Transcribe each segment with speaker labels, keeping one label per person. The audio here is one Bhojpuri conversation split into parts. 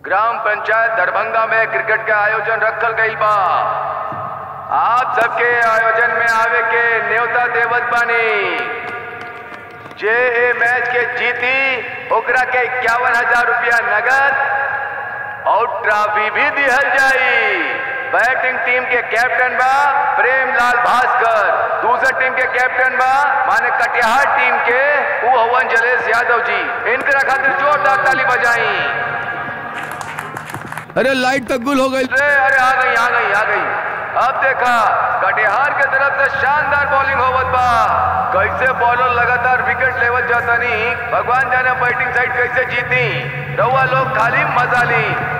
Speaker 1: ग्राम पंचायत दरभंगा में क्रिकेट के आयोजन रखल गईल बा आप सबके आयोजन में आवे के न्योता देवत बानी जे ए मैच के जीती ओकरा के इक्यावन हजार रुपया नगद और ट्रॉफी भी दिहल जाई बैटिंग टीम के कैप्टन बा प्रेमलाल भास्कर दूसर टीम के कैप्टन बा माने कटिहार टीम के उ हवन जलेश यादव जी इनकरा खातिर जोरदार ताली बजाई
Speaker 2: अरे लाइट तक गुल हो गई
Speaker 1: अरे अरे आ गई आ गई आ गई अब देखा कटिहार के तरफ से शानदार बॉलिंग होवत बा कैसे बॉलर लगातार विकेट लेवल जाता नहीं भगवान जाने बैटिंग साइड कैसे जीती रउआ लोग खाली मजा ली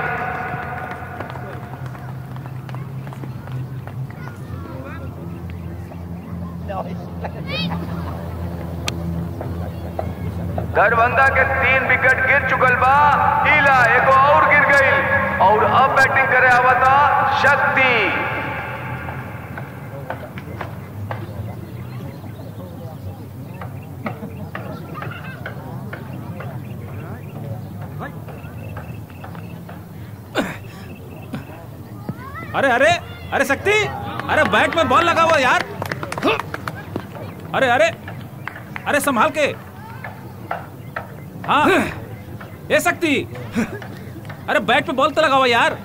Speaker 1: दरभंगा के तीन विकेट गिर चुकल बा ईला एगो और गिर गई और अब बैटिंग करे आवता शक्ति
Speaker 3: अरे अरे अरे शक्ति अरे बैट में बॉल लगा हुआ यार अरे अरे अरे संभाल के हाँ ए शक्ति अरे बैट पे बॉल तो लगा हुआ यार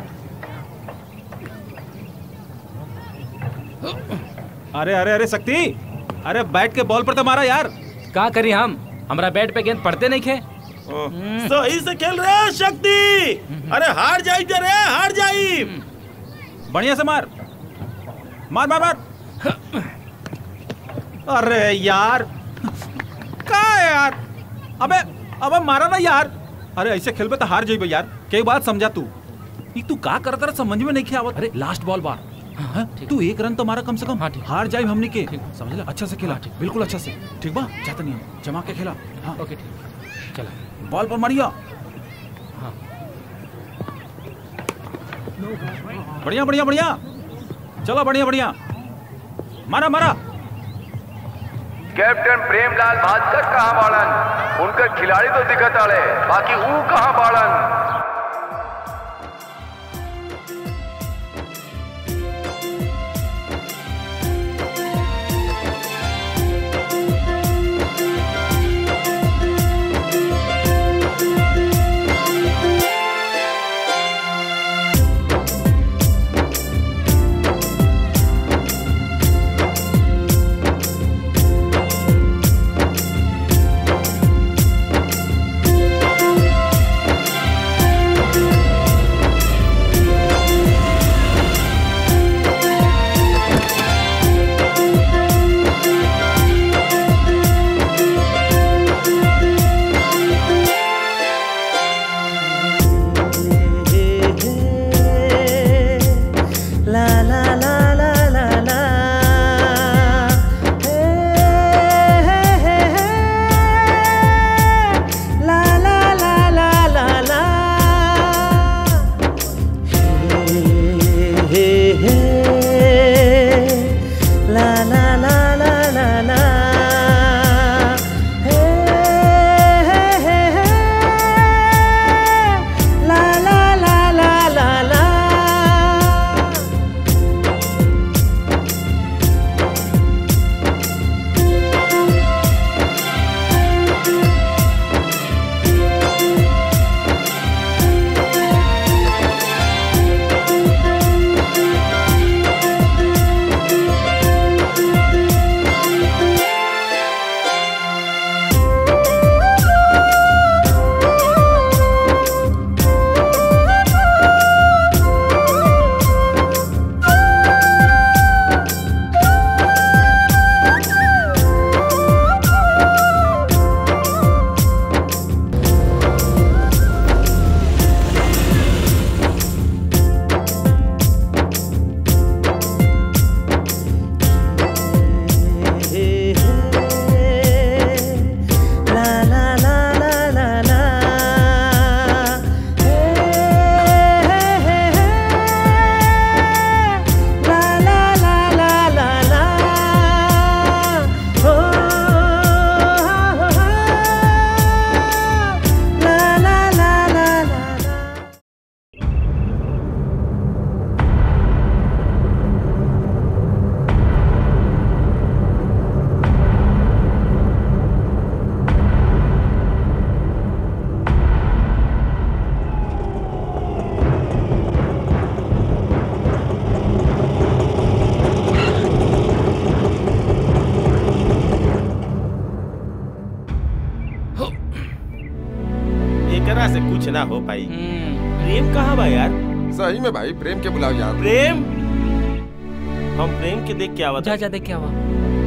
Speaker 3: अरे अरे अरे शक्ति अरे बैट के बॉल पर तो मारा यार
Speaker 4: का करी हम हमरा बैट पे गेंद पड़ते नहीं खे
Speaker 5: सही से खेल रहे शक्ति अरे हार जाई दे रे हार जाई
Speaker 3: बढ़िया से मार मार मार मार अरे यार का है यार अबे अबे मारा ना यार अरे ऐसे खेलबे तो हार जाइबे यार कई बात समझा तू ई तू का करत रहा समझ में नहीं आवत
Speaker 4: अरे लास्ट बॉल बार
Speaker 3: हाँ, तू एक रन तो मारा कम से कम
Speaker 4: हाँ, ठीक।
Speaker 3: हार जाए हमने के
Speaker 4: ठीक।
Speaker 3: समझ ले अच्छा से खेला बिल्कुल अच्छा से ठीक बा जाता नहीं हम जमा के खेला हाँ
Speaker 4: ओके ठीक चला
Speaker 3: बॉल पर मारिया
Speaker 4: हाँ।
Speaker 3: बढ़िया बढ़िया बढ़िया चलो बढ़िया बढ़िया मारा मारा
Speaker 1: कैप्टन प्रेमलाल भास्कर कहाँ बाड़न उनकर खिलाड़ी तो दिखत आड़े बाकी ऊ कहाँ बाड़न
Speaker 5: एकरा से कुछ ना हो पाई
Speaker 4: हम्म,
Speaker 5: प्रेम कहाँ बा यार
Speaker 2: सही में भाई प्रेम के बुलाओ यार
Speaker 5: प्रेम हम प्रेम के देख के आवत
Speaker 4: जा जा देख क्या हुआ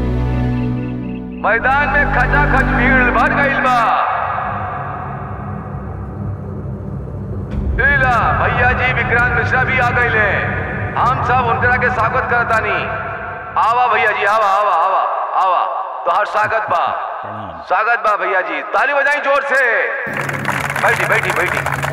Speaker 1: मैदान में खचाखच भीड़ भर गईल बा लीला भैया जी विक्रांत मिश्रा भी आ गईले हम सब उनकरा के स्वागत करतानी आवा भैया जी आवा आवा आवा आवा तो हर स्वागत बा स्वागत बा भैया जी ताली बजाई जोर से बैठी बैठी बैठी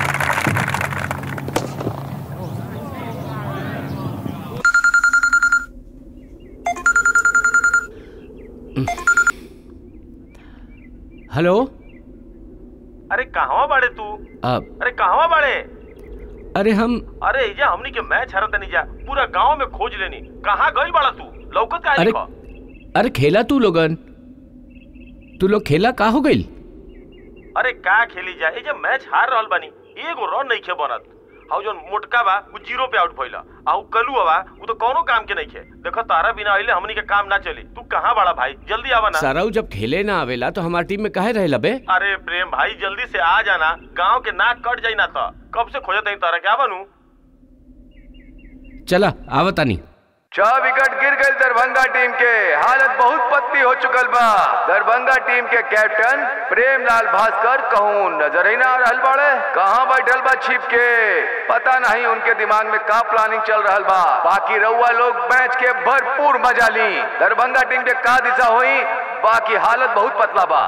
Speaker 4: हेलो
Speaker 5: अरे कहवा बाड़े तू
Speaker 4: अब
Speaker 5: अरे कहवा बाड़े
Speaker 4: अरे हम
Speaker 5: अरे ये हमनी के मैच हरत नहीं जा पूरा गांव में खोज लेनी कहाँ गई बाड़ा तू लौकत का
Speaker 4: अरे अरे खेला तू लोगन तू लोग खेला का हो गई
Speaker 5: अरे का खेली जा ये जब मैच हार रहल बानी एगो रन नहीं खे बनत हाउ जोन मोटका बा वो जीरो पे आउट भइला आ उ कलू बा वो तो कोनो काम के नहीं खे देखो तारा बिना आइले हमनी के काम ना चली तू कहाँ बाड़ा भाई जल्दी आवा ना
Speaker 4: साराऊ जब खेले ना आवेला तो हमारी टीम में काहे रहे लबे
Speaker 5: अरे प्रेम भाई जल्दी से आ जाना गांव के नाक कट जाई ना तो कब से खोजत नहीं तारा क्या बनू
Speaker 4: चला आवतानी
Speaker 1: छह विकेट गिर गए दरभंगा टीम के हालत बहुत पतली हो चुकल बा दरभंगा टीम के कैप्टन प्रेमलाल भास्कर कहूँ नजर ही ना आ रहल बाड़े कहाँ बैठल बा छिप के पता नहीं उनके दिमाग में का प्लानिंग चल रहल बा बाकी रउआ लोग मैच के भरपूर मजा ली दरभंगा टीम के का दिशा हुई बाकी हालत बहुत पतला बा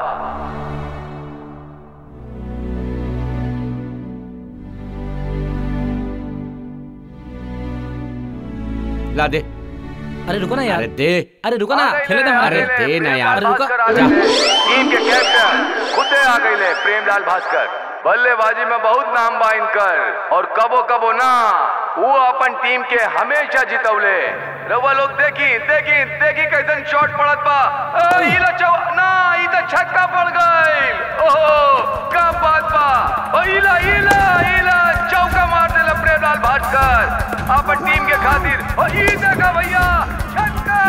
Speaker 4: ला दे
Speaker 6: अरे रुको ना यार
Speaker 4: अरे दे
Speaker 6: अरे रुको ना
Speaker 1: आ गए
Speaker 6: खेले
Speaker 1: ले,
Speaker 6: दे
Speaker 1: आ
Speaker 4: अरे
Speaker 1: गए ले,
Speaker 4: दे ना
Speaker 1: प्रेमलाल
Speaker 4: यार।
Speaker 1: भास्कर आ
Speaker 6: रुको,
Speaker 1: गए ले। टीम के कैप्टन खुदे आ गए ले प्रेमलाल भास्कर बल्लेबाजी में बहुत नाम बा इनकर और कबो कबो ना वो अपन टीम के हमेशा जितौले रउआ लोग देखी देखी देखी कैसन शॉट पड़त बा ए, ई ला चौ ना ई तो छक्का पड़ गइल ओहो का बात बा ओ इला इला इला चौका मार देला प्रेमलाल भास्कर अपन टीम के खातिर ओ ई देखा भैया छक्का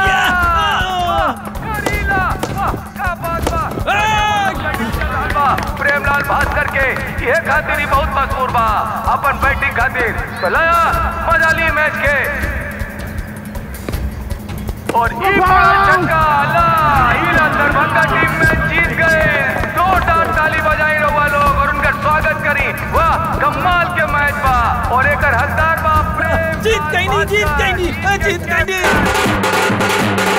Speaker 1: करीला वाह, क्या बात बा बा, प्रेमलाल भास्कर के ये खातिर ही बहुत मशहूर बा अपन बैटिंग खातिर चलाया मजा ली मैच के और ई बड़ा छक्का ला ईला दरभंगा टीम में जीत गए दो डाल ताली बजाई रहुआ लोग और उनका स्वागत करी वाह कमाल के मैच बा और एकर हकदार बा प्रेम
Speaker 5: जीत गई नहीं जीत गई नहीं ए, जीत गई नहीं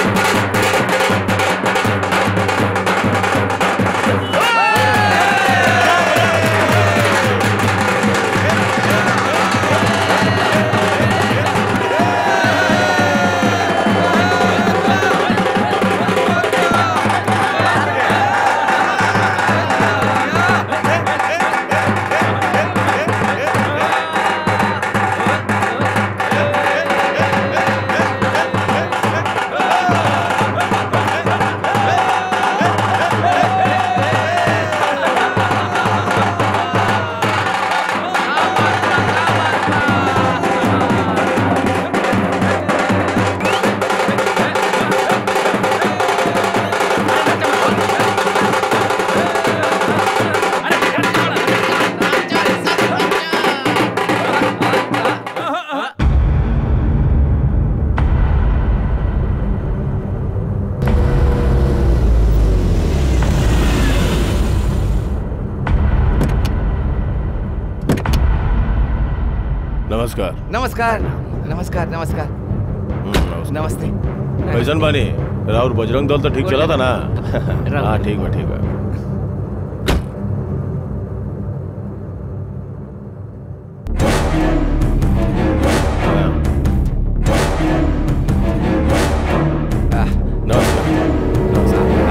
Speaker 5: नमस्कार
Speaker 7: नमस्कार नमस्कार नमस्कार नमस्ते
Speaker 5: कैसन बानी राउर बजरंग दल तो ठीक चला था ना हाँ ठीक बा ठीक बा नमस्कार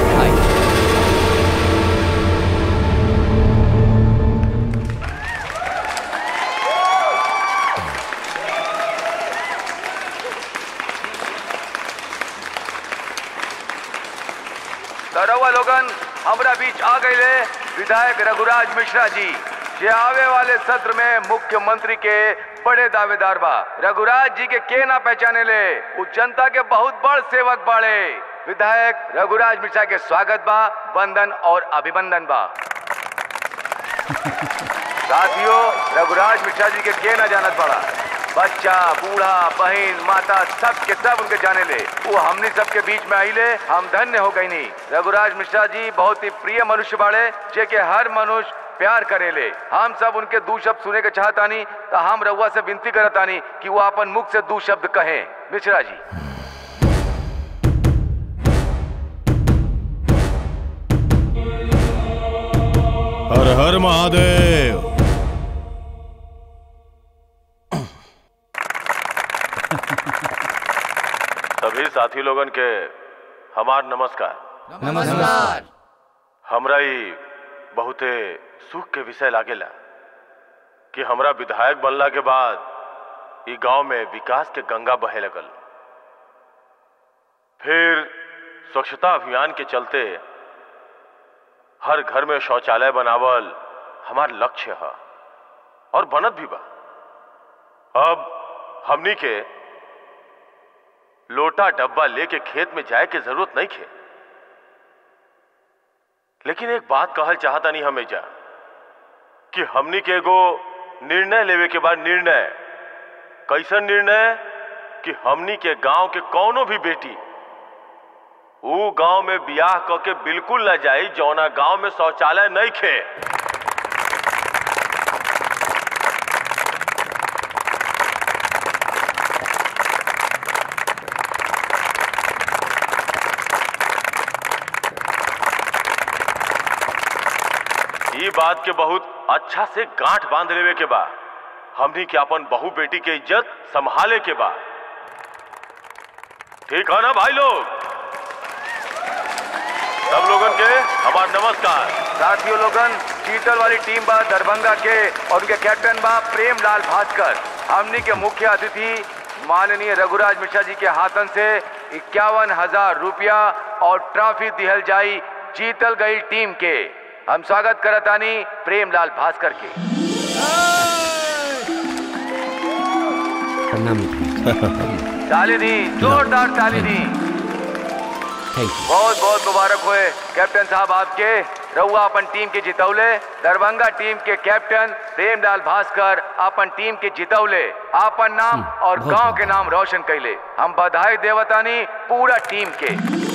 Speaker 1: तरवा लोगन हमरा बीच आ गए विधायक रघुराज मिश्रा जी जे आवे वाले सत्र में मुख्यमंत्री के बड़े दावेदार बा रघुराज जी के के ना पहचाने ले उ जनता के बहुत बड़ सेवक बाड़े विधायक रघुराज मिश्रा के स्वागत बा वंदन और अभिनंदन बा साथियों रघुराज मिश्रा जी के के न जानत पड़ा बच्चा बूढ़ा बहन माता सब के सब उनके जाने ले वो हमनी सब के बीच में आइले हम धन्य हो गई नहीं रघुराज मिश्रा जी बहुत ही प्रिय मनुष्य बाड़े जे के हर मनुष्य प्यार करेले हम सब उनके दू शब्द सुने के चाहतानी तो हम रउआ से विनती करतानी कि वो अपन मुख से दू शब्द कहें मिश्रा जी
Speaker 6: हर हर महादेव
Speaker 5: सभी साथी लोगन के हमार नमस्कार
Speaker 7: नमस्कार
Speaker 5: हमरा ई बहुते सुख के विषय लागेला कि हमरा विधायक बनला के बाद ई गांव में विकास के गंगा बहे लगल फिर स्वच्छता अभियान के चलते हर घर में शौचालय बनावल हमार लक्ष्य है और बनत भी बा अब हमनी के लोटा डब्बा लेके खेत में जाए के जरूरत नहीं खे लेकिन एक बात कहल चाहता नहीं हमेजा कि हमनी के एगो निर्णय लेवे के बाद निर्णय कैसन निर्णय कि हमनी के गांव के कौनो भी बेटी ऊ गांव में बियाह क के बिल्कुल न जाई जौना गांव में शौचालय नहीं खे ई बात के बहुत अच्छा से गांठ बांध लेवे के बा हमनी के अपन बहू बेटी के इज्जत संभाले के बा ठीक है ना भाई लोग सब लोगन के हमार नमस्कार
Speaker 1: साथियों लोगन चीतल वाली टीम बा दरभंगा के और उनके कैप्टन बा प्रेम लाल भास्कर हमनी के मुख्य अतिथि माननीय रघुराज मिश्रा जी के हाथन से इक्यावन हजार रुपया और ट्रॉफी दिहल जाई जीतल गई टीम के हम स्वागत करतानी प्रेम लाल भास्कर के
Speaker 4: प्रणाम
Speaker 1: ताली दी जोरदार ताली दी
Speaker 4: थैंक यू
Speaker 1: बहुत बहुत मुबारक हुए कैप्टन साहब आपके रउआ अपन टीम के जितौले दरभंगा टीम के कैप्टन प्रेमलाल भास्कर अपन टीम के जितौले अपन नाम और
Speaker 4: बहुत
Speaker 1: गांव
Speaker 4: बहुत।
Speaker 1: के नाम रोशन कैले हम बधाई देवतानी पूरा टीम के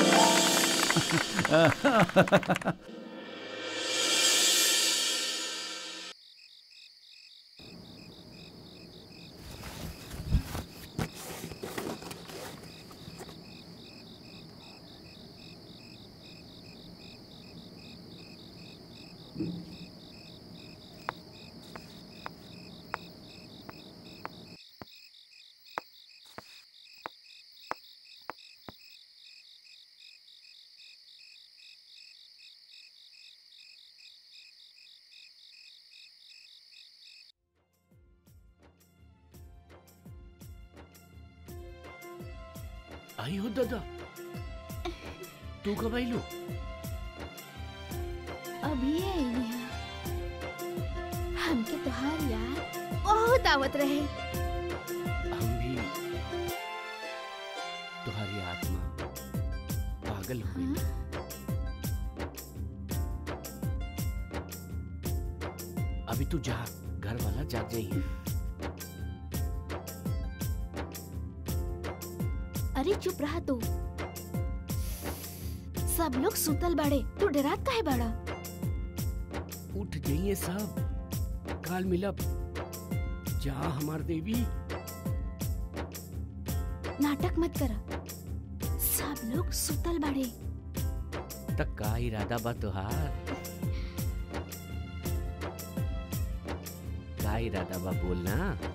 Speaker 4: आई हो दादा तू कब आई लो
Speaker 8: अभी आई हैं हमके तोहार याद बहुत आवत रहे
Speaker 4: हम भी तुम्हारी आत्मा पागल हो गई अभी तू जा घर वाला जाग जाइए
Speaker 8: अरे चुप रहा तू सब लोग सुतल बाड़े तू डरात काहे बाड़ा
Speaker 4: उठ जाइए सब काल मिलब जा हमार देवी
Speaker 8: नाटक मत करा सब लोग सुतल बाड़े
Speaker 4: तक का इरादा बा तुहार का इरादा बा बोलना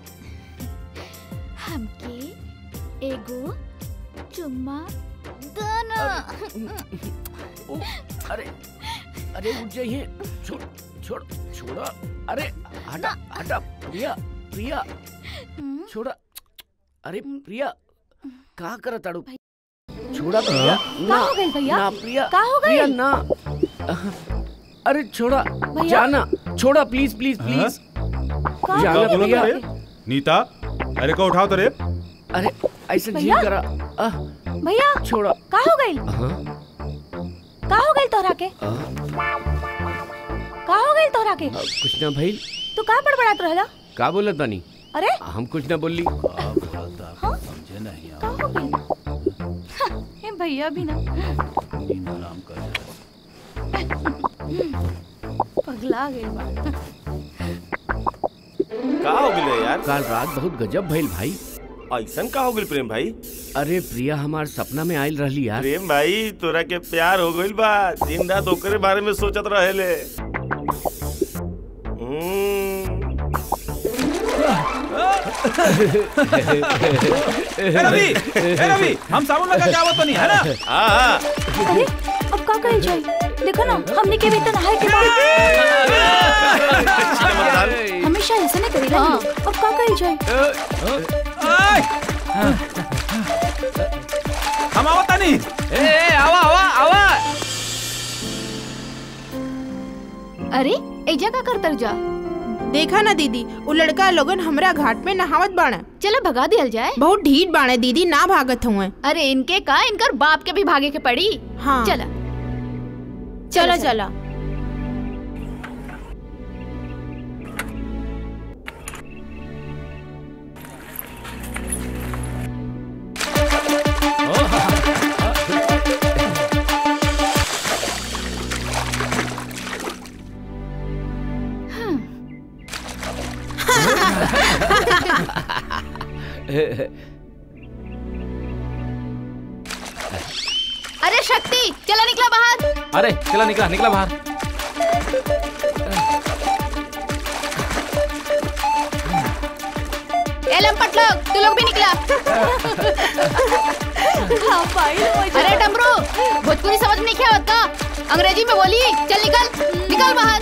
Speaker 8: हमके एगो चुम्मा दना
Speaker 4: ओ, अरे अरे उठ जाइए छोड़ छोड़ छोड़ा अरे हटा हटा प्रिया प्रिया
Speaker 8: हम्म,
Speaker 4: छोड़ा अरे प्रिया कहाँ कर ताड़ू छोड़ा प्रिया
Speaker 8: का हो गइल भैया
Speaker 4: ना प्रिया
Speaker 8: का हो
Speaker 4: प्रिया
Speaker 8: गइल
Speaker 4: ना अरे छोड़ा
Speaker 8: भैया?
Speaker 4: जाना छोड़ा प्लीज प्लीज प्लीज
Speaker 8: का
Speaker 4: जाना
Speaker 8: हो गइल
Speaker 4: प्रिया
Speaker 8: भैया?
Speaker 3: नीता अरे को उठाओ तो रे
Speaker 4: अरे ऐसे जी
Speaker 8: भैया?
Speaker 4: करा आह,
Speaker 8: भैया
Speaker 4: छोड़ा
Speaker 8: का हो गइल
Speaker 4: हाँ,
Speaker 8: का हो गइल तोहरा के
Speaker 4: आह,
Speaker 8: का हो गइल भइल तोहरा के
Speaker 4: कुछ ना भइल
Speaker 8: तू का बड़बड़ात रहला
Speaker 4: का बोलत बानी
Speaker 8: अरे
Speaker 4: हम कुछ ना बोलली
Speaker 3: समझे नहीं
Speaker 8: का हो गइल हाँ, ए भैया भी ना
Speaker 3: आराम कर
Speaker 8: पगला गइल बा
Speaker 5: का हो गेले यार
Speaker 4: काल रात बहुत गजब भइल भाई
Speaker 5: ऐसन का हो गेल प्रेम भाई
Speaker 4: अरे प्रिया हमार सपना में आयल रहली यार
Speaker 5: प्रेम भाई तोरा के प्यार हो गइल बा दिन रात ओकरे बारे में सोचत रहेले हम्म,
Speaker 3: ए रवि ए रवि हम साबुन लगा के आवत नहीं है ना
Speaker 5: हाँ हाँ
Speaker 8: अरे अब का कइल जाई देखो ना हमने के भी तो नहाए के बाद हमेशा ऐसे नहीं करेला अब का कइल जाई
Speaker 3: आय! हम आवत नहीं
Speaker 4: ए, ए आवा आवा आवा
Speaker 8: अरे एजा का करतर जा
Speaker 9: देखा ना दीदी वो लड़का लोगन हमरा घाट में नहावत बाड़ा
Speaker 8: चलो भगा दियल जाए
Speaker 9: बहुत ढीठ बाड़े दीदी ना भागत हुए
Speaker 8: अरे इनके का इनकर बाप के भी भागे के पड़ी
Speaker 9: हाँ
Speaker 8: चला
Speaker 9: चला चला
Speaker 8: अरे शक्ति चला निकला बाहर
Speaker 3: अरे चला निकला निकला बाहर
Speaker 8: ए लंपट लोग तू लोग भी निकला अरे डमरू भोजपुरी समझ नहीं क्या होता अंग्रेजी में बोली चल निकल निकल बाहर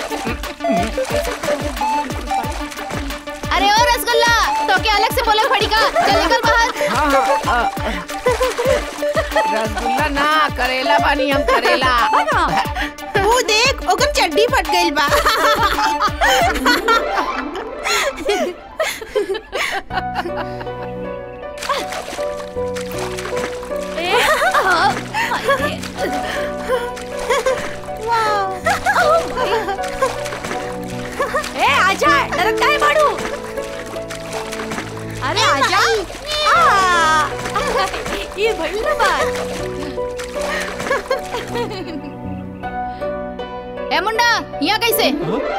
Speaker 8: अरे ओ रसगुल्ला तो क्या अलग से बोले फड़ी का चल निकल बाहर
Speaker 4: रसगुल्ला ना करेला बानी हम करेला
Speaker 9: वो देख ओकर चड्डी फट गइल बा
Speaker 8: ए आजा डरत काहे बाड़ू अरे आजा ये भइल ना बात ए मुंडा यहाँ कैसे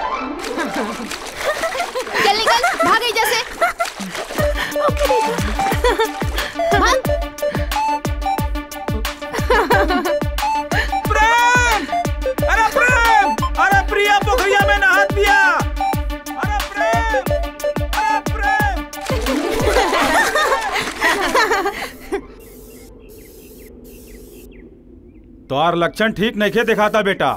Speaker 8: चल निकल भाग गई जैसे भाग
Speaker 3: प्रेम अरे प्रेम अरे प्रिया पोखरिया में नहात दिया अरे प्रेम अरे प्रेम तोर लक्षण ठीक नहीं खे दिखाता बेटा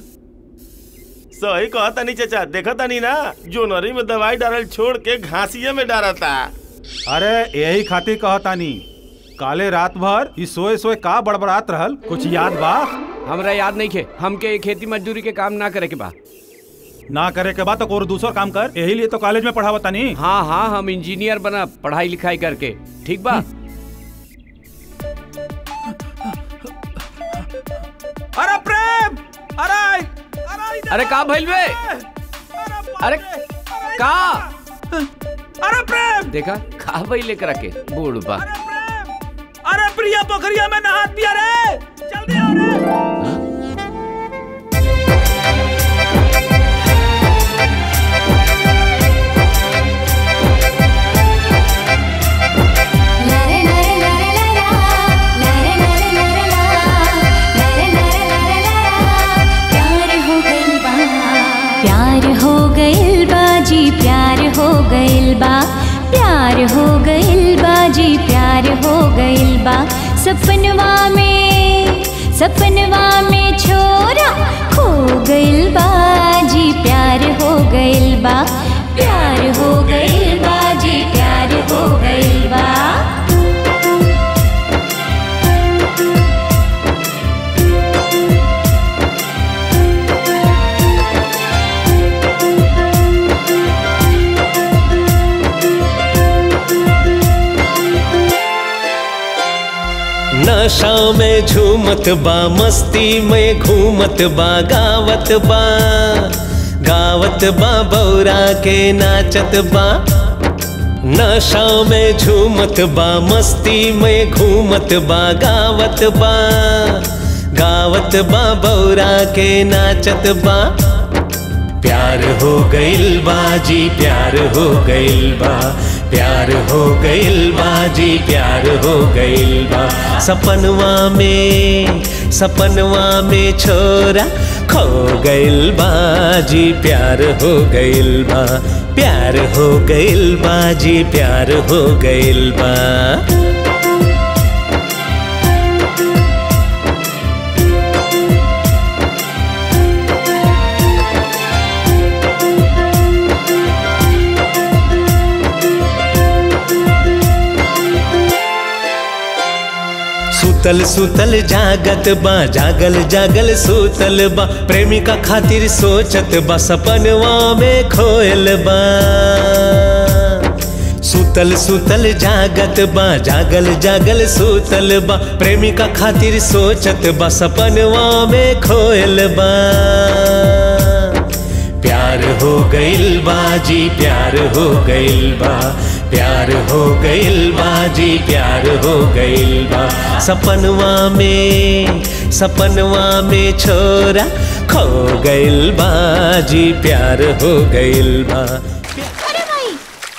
Speaker 5: सही कहता नहीं चाचा देखता नहीं ना जो नरी में दवाई डालल छोड़ के घासिये में डालता
Speaker 3: अरे यही खातिर कहतानी काले रात भर ई सोए सोए का बड़बड़ात रहल कुछ याद बा
Speaker 4: हमरा याद नहीं खे हमके ये खेती मजदूरी के काम ना करे के बा
Speaker 3: ना करे के बाद तो और दूसरा काम कर यही लिए तो कॉलेज में पढ़ावतानी
Speaker 4: हाँ हाँ हम इंजीनियर बना पढ़ाई लिखाई करके ठीक बा
Speaker 3: अरे प्रेम अरे अरे इधर
Speaker 4: अरे का भइल बे अरे का
Speaker 3: अरे प्रेम
Speaker 4: देखा का भइल लेकर के बूढ़ बा
Speaker 3: अरे प्रेम अरे प्रिया पोखरिया में नहात दिया रे जल्दी आओ रे
Speaker 10: प्यार हो गइल बा जी प्यार हो गइल बा प्यार हो गइल बा जी प्यार हो गइल बा सपनवा में सपनवा में छोरा खो गइल बा जी प्यार हो गइल बा प्यार हो गइल बा जी प्यार हो गइल बा
Speaker 11: नशा में झूमत बा मस्ती में घूमत बा गावत बा गावत बा बौरा के नाचत बा नशा में झूमत बा मस्ती में घूमत बा गावत बा गावत बा बौरा के नाचत बा प्यार हो गइल बा जी प्यार हो गइल बा प्यार हो गइल बा जी प्यार हो गइल बा सपनवा में सपनवा में छोरा खो गइल बा जी प्यार हो गइल बा प्यार हो गइल बा जी प्यार हो गइल बा सुतल सुतल जागत बा जागल जागल सुतल बा प्रेमिका खातिर सोचत बा सपनवा में खोयल बा सुतल सुतल जागत बा जागल जागल सुतल बा प्रेमिका खातिर सोचत बा सपनवा में खोयल बा प्यार हो गइल बा जी प्यार हो गइल बा प्यार हो गइल बा जी प्यार हो गइल बा सपनवा में सपनवा में छोरा खो गइल बा जी प्यार हो गइल बा
Speaker 9: अरे भाई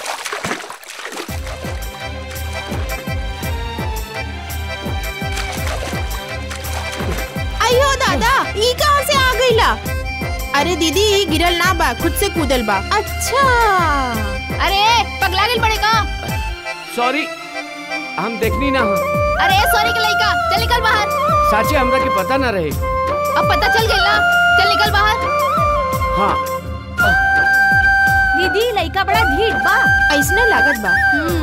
Speaker 9: अयो दादा ई कहाँ से आ गईला अरे दीदी ई गिरल ना बा खुद से कूदल बा अच्छा
Speaker 8: अरे पगला गेल बड़े का
Speaker 4: सॉरी हम देखनी ना हाँ
Speaker 8: अरे सॉरी के लइका चल निकल बाहर
Speaker 4: साची हमरा के पता ना रहे
Speaker 8: अब पता चल गइल ना चल निकल बाहर
Speaker 4: हाँ
Speaker 8: दीदी लइका बड़ा ढीठ बा
Speaker 9: ऐसने लागत बा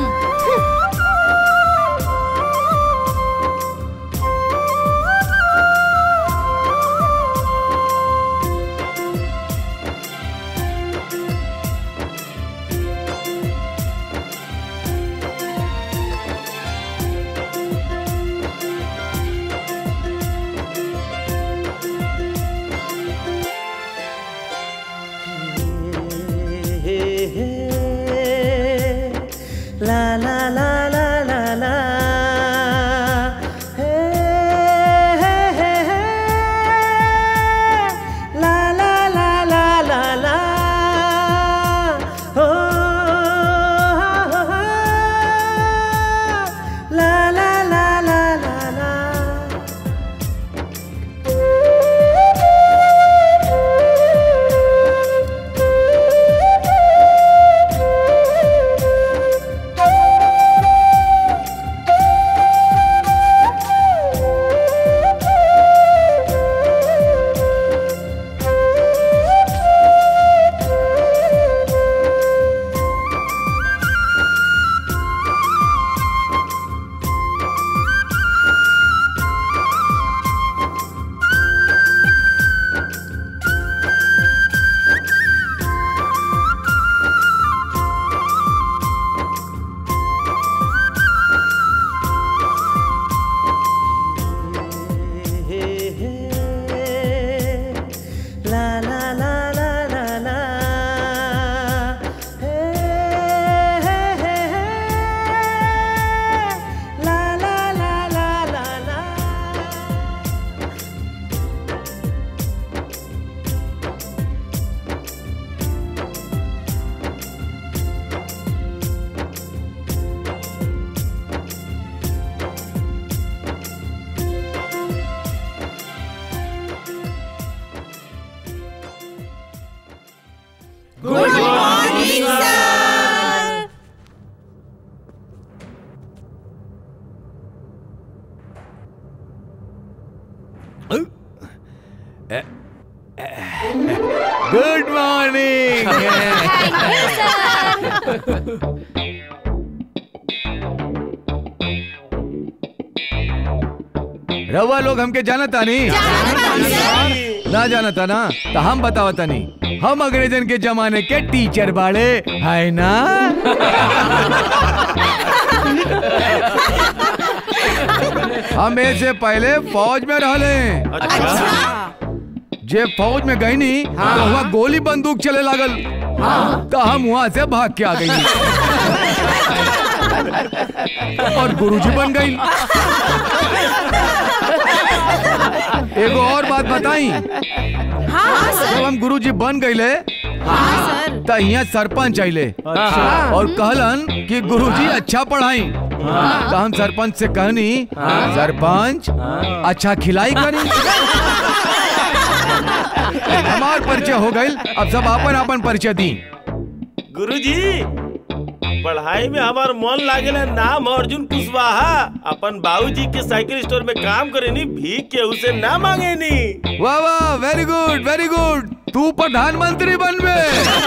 Speaker 11: ला ला ला ला ला ला हे, हे, हे, हे। ला ला ला ला ला ला हो, हो, हो। ला ला ला ला ला ला La la la la la la. Hey, hey, hey, hey. La la la la la la.
Speaker 9: Good morning sir
Speaker 12: good morning रवा लोग हमके जानता नहीं ना जानता ना तो हम बतावता नहीं हम अंग्रेजन के जमाने के टीचर बाड़े है ना हम से पहले फौज में रहले जे फौज में गई नी तो वहाँ गोली बंदूक चले लागल तो हम वहाँ से भाग के आ गई और गुरुजी बन गई एगो और बात बताई
Speaker 9: हाँ
Speaker 12: जब हम गुरुजी बन गईले तो यहाँ सरपंच आइले
Speaker 3: अच्छा।
Speaker 12: और कहलन कि गुरुजी अच्छा पढ़ाई तो हम सरपंच से कहनी सरपंच अच्छा खिलाई करी हमार परिचय हो गई अब सब अपन अपन परिचय दी
Speaker 5: गुरुजी पढ़ाई में हमार मन लागेला नाम अर्जुन कुशवाहा अपन बाबूजी के साइकिल स्टोर में काम करे नी भीख के उसे ना मांगे नी
Speaker 12: वाह वाह वेरी गुड वेरी गुड तू प्रधानमंत्री बनबे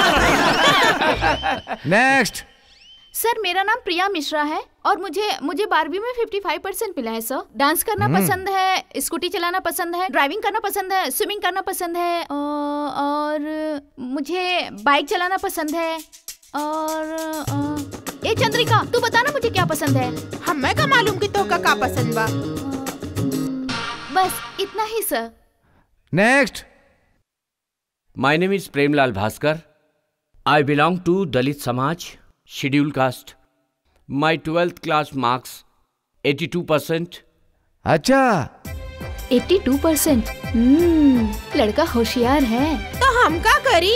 Speaker 12: नेक्स्ट
Speaker 8: सर मेरा नाम प्रिया मिश्रा है और मुझे मुझे बारहवीं में 55 परसेंट मिला है सर डांस करना
Speaker 12: हम्म।
Speaker 8: पसंद है स्कूटी चलाना पसंद है ड्राइविंग करना पसंद है स्विमिंग करना पसंद है अ, और मुझे बाइक चलाना पसंद है और अ, ए चंद्रिका तू बता ना मुझे क्या पसंद है
Speaker 9: हमें का मालूम कि तो का का पसंद बा
Speaker 8: बस इतना ही sir
Speaker 12: next
Speaker 4: My name is Premlal Bhaskar. I belong to Dalit Samaj, scheduled caste. My 12th class marks 82%.
Speaker 12: अच्छा
Speaker 8: 82 परसेंट लड़का होशियार है
Speaker 9: तो हम का करी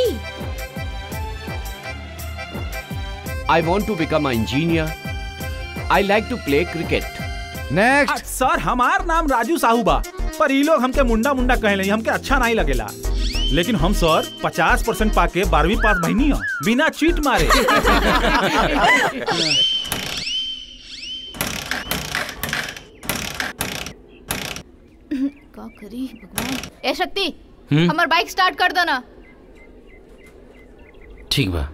Speaker 4: I want to become an engineer. I like to play cricket.
Speaker 12: Next
Speaker 3: sir हमार नाम राजू साहू बा पर ई लोग हमके मुंडा मुंडा कहे हमके अच्छा नहीं लगेला लेकिन हम सर 50 परसेंट पाके बारहवीं पास भईनी हो बिना चीट मारे
Speaker 8: का करी भगवान ए शक्ति
Speaker 4: हम्म?
Speaker 8: हमार बाइक स्टार्ट कर दो ना
Speaker 4: ठीक बा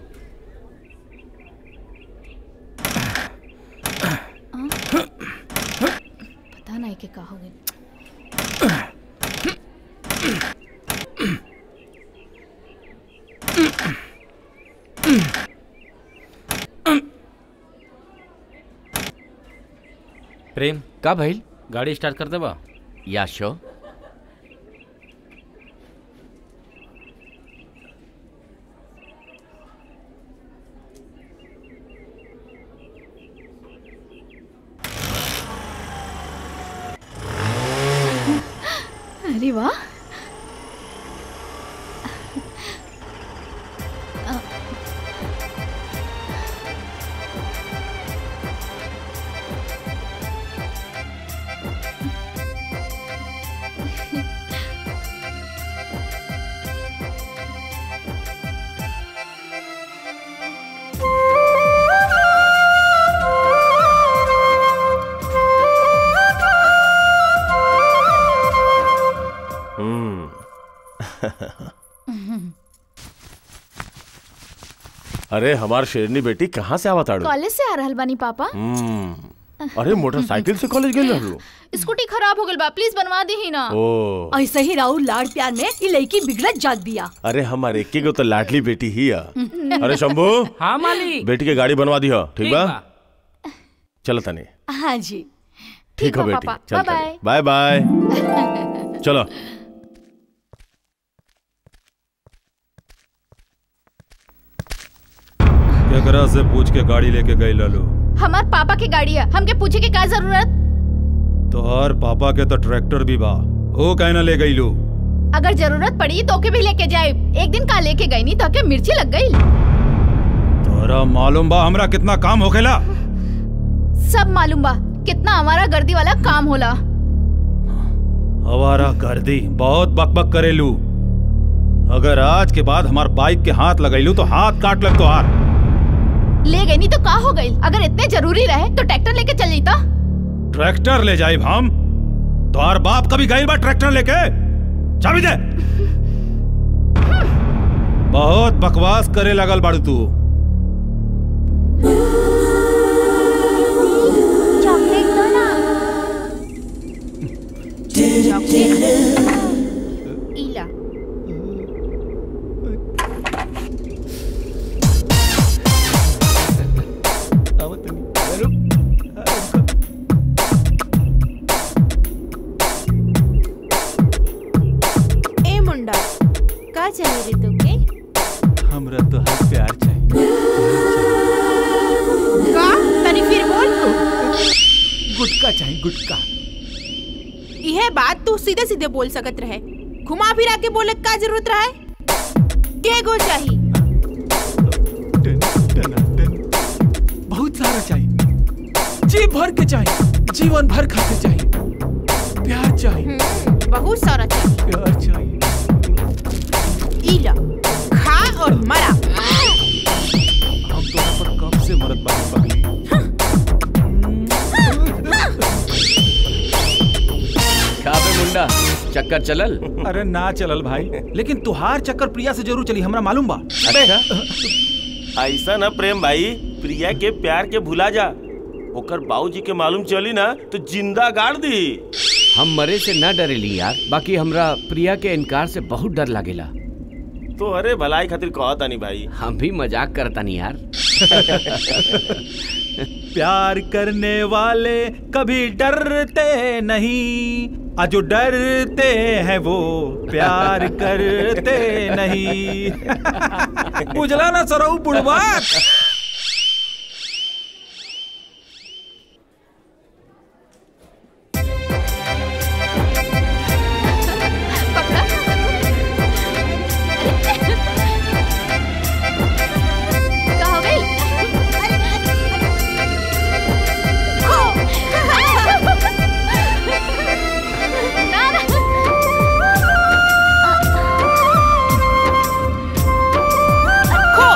Speaker 8: पता नहीं कि का हो गई
Speaker 13: प्रेम
Speaker 4: का भइल
Speaker 13: गाड़ी स्टार्ट कर देबा
Speaker 4: या शो
Speaker 8: अरे वाह
Speaker 5: अरे हमार शेरनी बेटी कहाँ से आवा ताड़ू
Speaker 8: कॉलेज से आ रहल बानी पापा
Speaker 5: हम्म, अरे मोटरसाइकिल से कॉलेज गेल रहलू
Speaker 8: स्कूटी खराब हो गइल बा प्लीज बनवा दी ही ना
Speaker 5: ओ
Speaker 14: ऐसे ही राहुल लाड़ प्यार में ये लड़की बिगड़त जात बिया
Speaker 5: अरे हमार एक गो तो लाडली बेटी ही है अरे शंभू
Speaker 14: हाँ मालिक
Speaker 5: बेटी के गाड़ी बनवा दी हो ठीक बा चलो तनी
Speaker 14: हाँ जी
Speaker 5: ठीक हो
Speaker 8: बा
Speaker 5: बेटी
Speaker 8: पापा।
Speaker 5: चल
Speaker 8: बाय
Speaker 5: तनी बाय बाय चलो
Speaker 3: केकरा से पूछ के गाड़ी लेके गई लालो
Speaker 8: हमार पापा की गाड़ी है हमके पूछे की का जरूरत
Speaker 3: तोहर पापा के तो ट्रैक्टर भी बा वो कहना ले गई लो
Speaker 8: अगर जरूरत पड़ी तो के भी लेके जाए एक दिन का लेके गई नहीं तो के मिर्ची लग गई
Speaker 3: तोरा मालूम बा हमरा कितना काम होखेला
Speaker 8: सब मालूम बा कितना हमारा गर्दी वाला काम होला
Speaker 3: हमारा गर्दी बहुत बकबक करेलू अगर आज के बाद हमार बाइक के हाथ लगैलू तो हाथ काट लग तो हार
Speaker 8: ले गई नहीं तो का हो गई अगर इतने जरूरी रहे तो ट्रैक्टर लेके चल जाता
Speaker 3: ट्रैक्टर ले जाए हम तोहार बाप कभी गई बा ट्रैक्टर लेके चाबी दे बहुत बकवास करे लगल बाड़ू तू
Speaker 10: चॉकलेट दो ना
Speaker 9: इला ए मुंडा का चाहिए रे तोके
Speaker 3: हमरा तो हर प्यार चाहिए
Speaker 9: का तनी फिर बोल
Speaker 3: गुटका चाहिए गुटका
Speaker 9: यह बात तू सीधे सीधे बोल सकत रहे घुमा फिरा के बोले का जरूरत रहे के गो चाहिए
Speaker 3: बहुत सारा चाहिए जी भर के चाहिए जीवन भर खाते चाहिए प्यार चाहिए
Speaker 9: बहुत सारा चाहिए
Speaker 3: प्यार चाहिए
Speaker 9: इला खा और मरा
Speaker 3: हम तोरा पर कब से मरत बानी पगली
Speaker 4: का बे मुंडा चक्कर चलल
Speaker 3: अरे ना चलल भाई लेकिन तुहार चक्कर प्रिया से जरूर चली हमरा मालूम बा
Speaker 5: अच्छा ऐसा ना प्रेम भाई प्रिया के प्यार के भुला जा ओकर बाबूजी के मालूम चली ना तो जिंदा गाड़ दी
Speaker 4: हम मरे से न डरेली यार बाकी हमरा प्रिया के इनकार से बहुत डर लागेला
Speaker 5: तो अरे भलाई खातिर कहता नहीं भाई
Speaker 4: हम भी मजाक करता नहीं यार
Speaker 3: प्यार करने वाले कभी डरते नहीं आ जो डरते हैं वो प्यार करते नहीं उजला ना सरऊ बुढ़वा
Speaker 8: का हो गई ना ना
Speaker 9: खो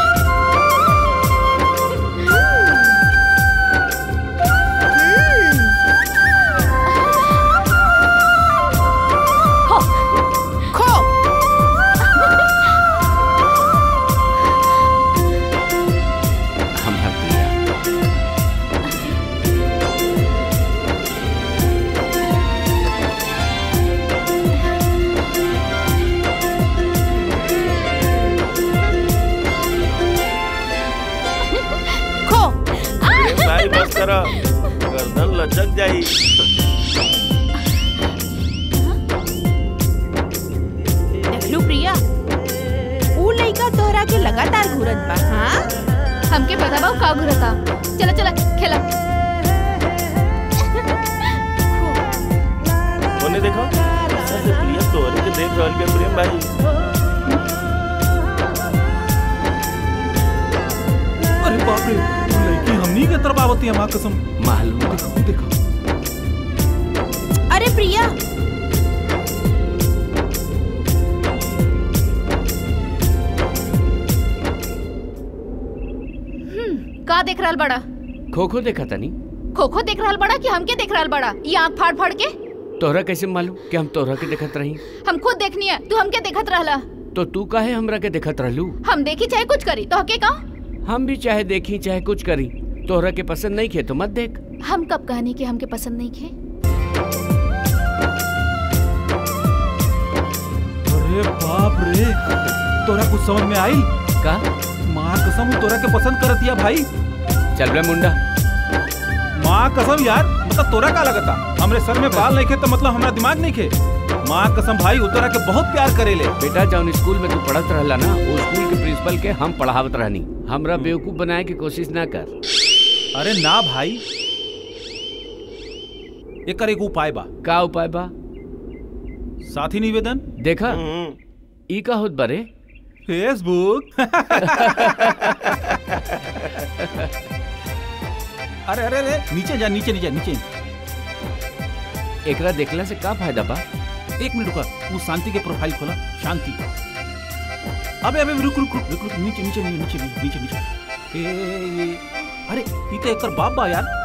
Speaker 8: खो
Speaker 9: खो
Speaker 4: हमार प्रिया
Speaker 9: खो
Speaker 5: भाई बस करो गर्दन लचक जाई
Speaker 9: देखलू प्रिया ऊ लइका तोहरा के लगातार घूरत बा हाँ
Speaker 8: हमके पता बा उ का घुरता चला चला खेला
Speaker 5: ओने देखो ऐसा से प्रिया तोहरे के देख रहल बे प्रेम भाई
Speaker 3: अरे बाप रे उ लड़की हमनी के तरफ आवती है मां कसम
Speaker 4: मालूम
Speaker 3: देखो देखो
Speaker 9: अरे प्रिया
Speaker 8: का देख रहल बड़ा
Speaker 4: खो खो देखा तनी
Speaker 8: खो खो देख रहल बड़ा कि हमके देख रहल बड़ा ये आंख फाड़ फाड़ के
Speaker 4: तोहरा कैसे मालूम कि हम तोहरा के देखत रही
Speaker 8: हम खुद देखनी है तू हमके देखत रहला
Speaker 4: तो तू काहे हमरा के देखत रहलू
Speaker 8: हम देखी चाहे कुछ करी तो हके का
Speaker 4: हम भी चाहे देखी चाहे कुछ करी तोहरा के पसंद नहीं खे तो मत देख
Speaker 8: हम कब कहनी कि हमके पसंद नहीं खे
Speaker 3: अरे बाप रे तोरा कुछ समझ में आई
Speaker 4: का
Speaker 3: माँ कसम उ तोरा के पसंद करतिया भाई
Speaker 4: चल बे मुंडा
Speaker 3: माँ कसम यार मतलब तोरा का लगता हमरे सर में बाल नहीं खे तो मतलब हमारा दिमाग नहीं खे माँ कसम भाई उ तोरा के बहुत प्यार करेले
Speaker 4: बेटा जौन स्कूल में तू पढ़त रहला ना वो स्कूल के प्रिंसिपल के हम पढ़ावत रहनी हमरा बेवकूफ बनाए की कोशिश ना कर
Speaker 3: अरे ना भाई एकर एक उपाय बा
Speaker 4: का उपाय बा
Speaker 3: साथी निवेदन
Speaker 4: देखा ई का होत बारे
Speaker 3: फेसबुक अरे अरे अरे नीचे जा नीचे नीचे नीचे
Speaker 4: एकरा देखला से का फायदा बा
Speaker 3: एक मिनट रुका वो शांति के प्रोफाइल खोला शांति अबे अबे रुक रुक रुक रुक रुक नीचे नीचे नीचे नीचे नीचे नीचे ए, ए, ए, अरे ये तो एकर बाप बा यार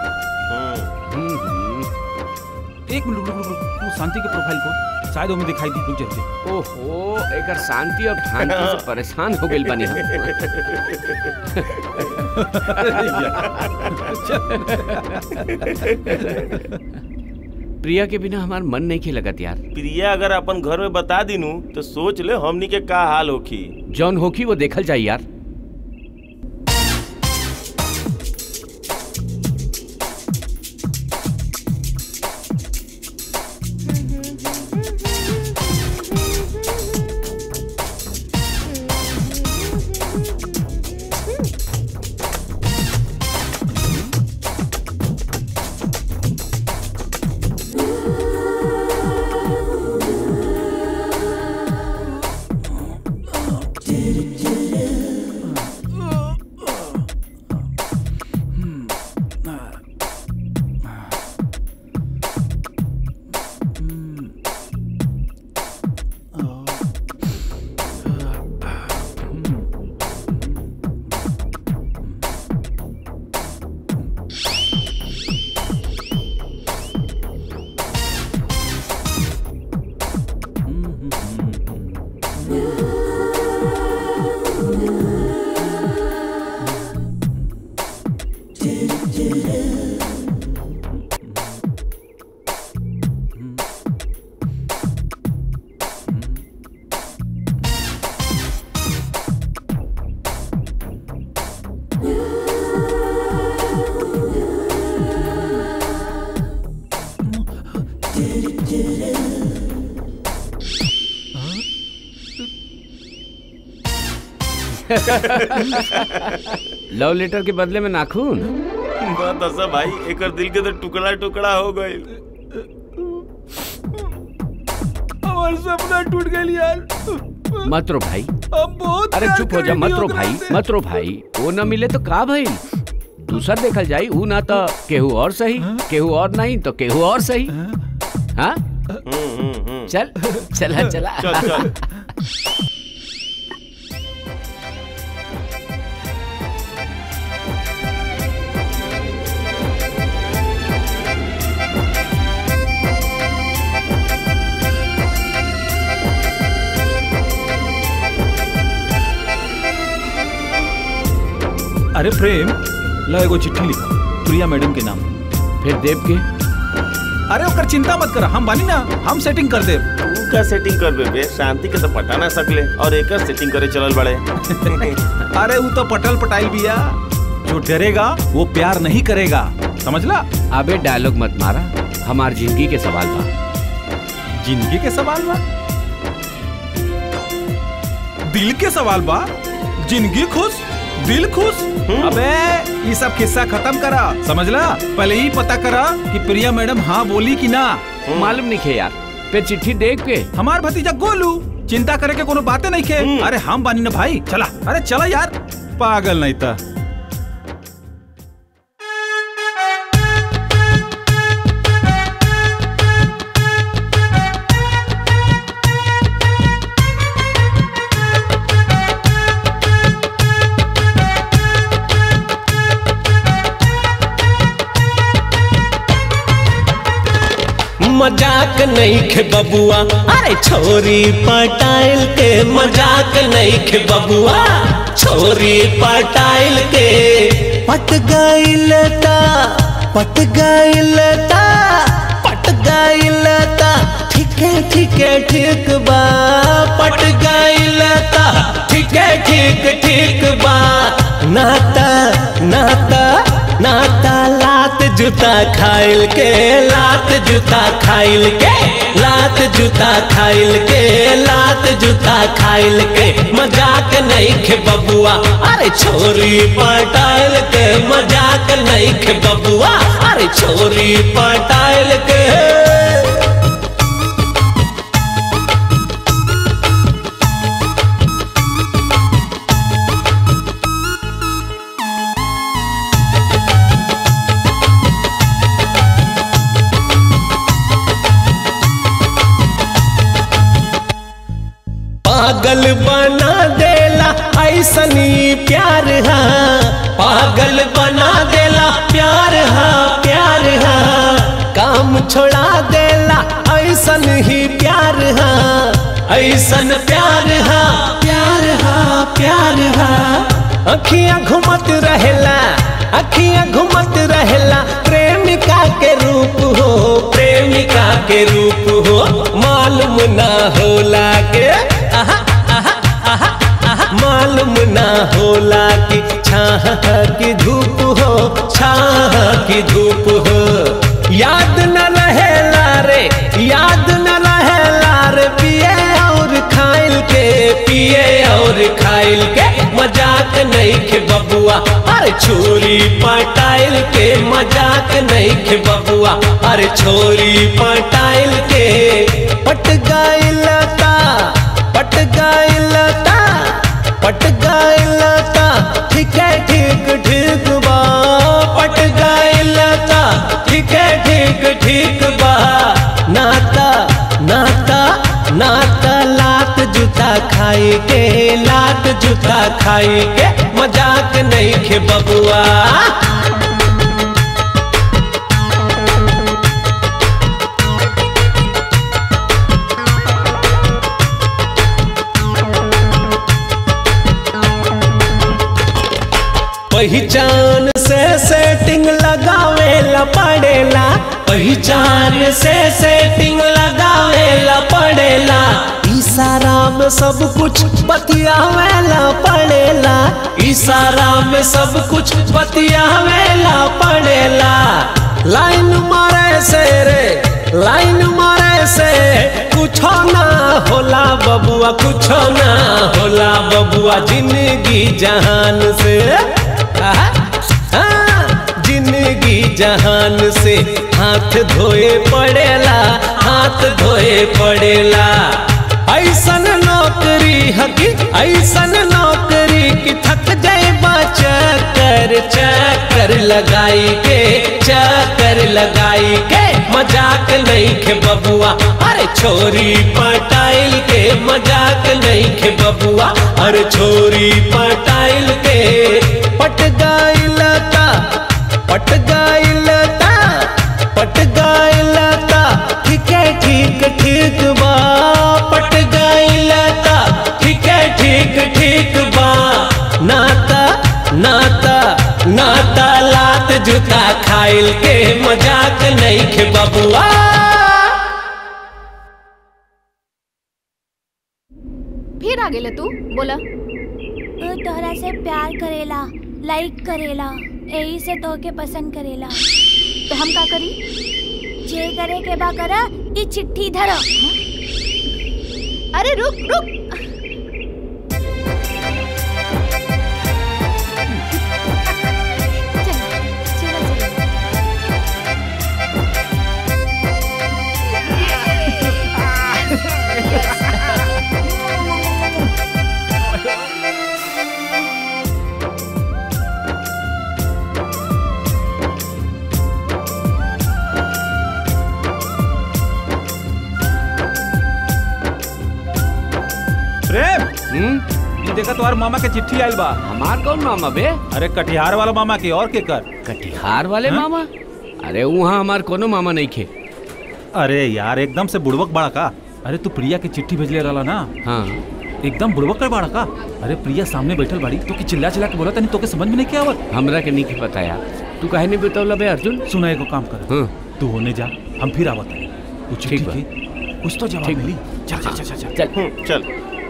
Speaker 3: एक मिनट रुक रुक रुक रुक वो शांति के प्रोफाइल को शायद हमें दिखाई दी रुक जा
Speaker 4: ओहो एकर शांति और शांति से परेशान हो गइल बानी हम प्रिया के बिना हमार मन नहीं खे लगत यार
Speaker 5: प्रिया अगर अपन घर में बता दिनू तो सोच ले हमनी के का हाल होखी
Speaker 4: जौन होखी वो देखल जाई यार लव लेटर के बदले में नाखून
Speaker 5: बात ऐसा भाई एक दिल के तो टुकड़ा टुकड़ा हो गए
Speaker 3: हमारा सपना टूट गया यार
Speaker 4: मत रो भाई
Speaker 3: अब बहुत
Speaker 4: अरे
Speaker 3: प्यार
Speaker 4: चुप हो जा
Speaker 3: करेंगे
Speaker 4: मत रो
Speaker 3: ओकरा
Speaker 4: भाई
Speaker 3: से।
Speaker 4: मत रो भाई वो न मिले तो का भाई दूसर देखल जाई ऊ ना तो केहू और सही केहू और नहीं तो केहू और सही हाँ चल चला चला
Speaker 5: चल चल
Speaker 3: अरे प्रेम ला एगो चिट्ठी लिखा प्रिया मैडम के नाम
Speaker 4: फिर देव के
Speaker 3: अरे ओकर चिंता मत कर हम बानी ना हम सेटिंग कर देब
Speaker 5: तू का सेटिंग कर बे शांति के तो पटा ना सकले और एक सेटिंग करे चलल बड़े
Speaker 3: अरे वो तो पटल पटाइल बिया जो डरेगा वो प्यार नहीं करेगा समझला
Speaker 4: अबे डायलॉग मत मारा हमार जिंदगी के सवाल बा
Speaker 3: जिंदगी के सवाल बा दिल के सवाल बा जिंदगी खुश दिल खुश अबे ये सब किस्सा खत्म करा समझला पहले ही पता करा कि प्रिया मैडम हाँ बोली कि ना
Speaker 4: मालूम नहीं खे यार पे चिट्ठी देख के
Speaker 3: हमार भतीजा गोलू चिंता करे के कोनो बातें नहीं खे अरे हम बानी ना भाई चला अरे चला यार पागल नहीं था
Speaker 11: मजाक नहीं खे बबुआ अरे छोरी पटाइल के मजाक नहीं खे बबुआ छोरी पटाइल के पट गइल ता पट गइल ता पट गइल ता ठीक है ठीक है ठीक बा पट गइल ता ठीक है ठीक ठीक बा नाता नाता नाता लात जूता खाइल के लात जूता खाइल के लात जूता खाइल के लात जूता खाइल के मजाक नहीं खे बबुआ अरे छोरी पटाइल के मजाक नहीं खे बबुआ अरे छोरी पटाइल के पागल बना देला ऐसनी प्यार हा पागल बना देला प्यार हा प्यार हा काम छोड़ा देला ऐसन ही प्यार हा ऐसन प्यार हा प्यार हा प्यार हा अखियां घुमत रहेला अखियां घुमत रहेला प्रेमिका के रूप हो प्रेमिका के रूप हो मालूम ना होला के आहा, आहा, आहा, आहा, मालूम ना होला कि छाह की धूप हो छाह की धूप हो याद न रहेला रे याद न रहेला रे पिए और खाइल के पिए और खाइल के मजाक नहीं के बबुआ अरे छोरी पटाइल के मजाक नहीं के बबुआ अरे छोरी पटाइल के पट गइल ता पट गइल ता पट गइलता ठीक है ठीक ठीक बा पट गइलता ठीक है ठीक ठीक बा नाता नाता नाता लात जूता खाई के लात जूता खाई के मजाक नहीं खे बबुआ पहचान से सेटिंग लगावेला पड़ेला पहचान से सेटिंग लगावेला पड़ेला इशारा में सब कुछ बतियावेला पड़ेला इशारा में सब कुछ बतियावेला पड़ेला लाइन मारे से रे लाइन मारे से कुछो ना होला बबुआ कुछो ना होला बबुआ जिंदगी जहान से आहा, हाँ, जिंदगी जहान से हाथ धोए पड़ेला हाथ धोए पड़ेला ऐसन नौकरी हकी ऐसन नौकरी की थक जाए चक्कर चक्कर लगाई के चक्कर लगाई के मजाक नहीं के बबुआ अरे छोरी पटाइल के मजाक नहीं के बबुआ अरे छोरी पटाइल के पट गाइलता पट गाइलता पट गाइलता ठीक है ठीक ठीक बा पट गाइलता ठीक है ठीक ठीक बा नाता नाता नाता लात जूता खाइल के मजाक नहीं के बबुआ
Speaker 8: फिर आ गेले तू बोला
Speaker 13: वो तोहरा से प्यार करेला लाइक करेला यही से तोहके पसंद करेला
Speaker 8: तो हम का करी
Speaker 13: जे करे के बा करा ई चिट्ठी धर
Speaker 8: अरे रुक रुक
Speaker 3: प्रेम ये देखा तुम्हार मामा के चिट्ठी आयल बा
Speaker 4: हमार कौन मामा बे
Speaker 3: अरे कटिहार वाला मामा के और के कर
Speaker 4: कटिहार वाले मामा अरे वहाँ हमार कोनो मामा नहीं खे
Speaker 3: अरे यार एकदम से बुड़वक बड़ा का अरे तू प्रिया के चिट्ठी भेजले रहला ना
Speaker 4: हाँ
Speaker 3: एकदम बुड़वक कर बड़ा का अरे प्रिया सामने बैठल बाड़ी तो कि चिल्ला चिल्ला के बोला तनी तो के समझ में नहीं क्या आवत
Speaker 4: हमरा के नहीं पता यार तू काहे नहीं बतावला बे अर्जुन
Speaker 3: सुना एगो काम कर
Speaker 4: हाँ
Speaker 3: तू होने जा हम फिर आवत हैं तू चिट्ठी
Speaker 4: ठीक बा।
Speaker 3: के कुछ तो जवाब
Speaker 4: ठीक
Speaker 3: मिली चल चल चल चल चल
Speaker 4: चल
Speaker 5: चल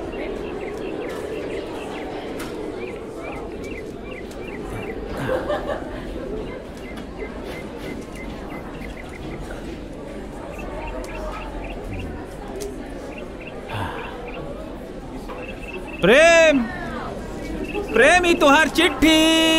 Speaker 3: प्रेम प्रेम ही तुहार चिट्ठी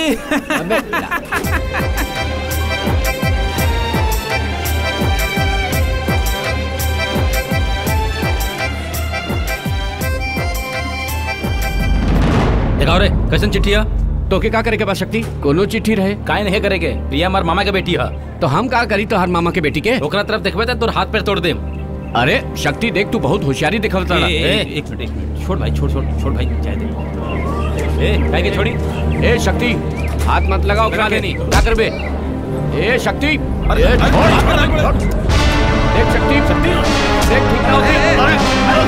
Speaker 15: दिखाओ रे कैसन चिट्ठी है
Speaker 4: तो के का करे के बा शक्ति कोनो चिट्ठी रहे
Speaker 15: काहे नहीं करेगे प्रिया हमार मामा के बेटी है
Speaker 4: तो हम का करी तो हर मामा के बेटी के
Speaker 15: ओकरा तरफ देखबे त तोर हाथ पैर तोड़ देम
Speaker 4: अरे शक्ति देख तू बहुत होशियारी दिखावता
Speaker 15: ए, ए, ए, एक मिनट एक मिनट छोड़ भाई छोड़ छोड़ छोड़ भाई जाए दे ए काहे के छोड़ी
Speaker 4: ए शक्ति हाथ मत लगाओ
Speaker 15: लगा
Speaker 4: करा
Speaker 15: के
Speaker 4: नहीं
Speaker 15: नहीं।
Speaker 4: क्या करबे ए शक्ति ए, छोड़। देख शक्ति शक्ति देख ठीक ना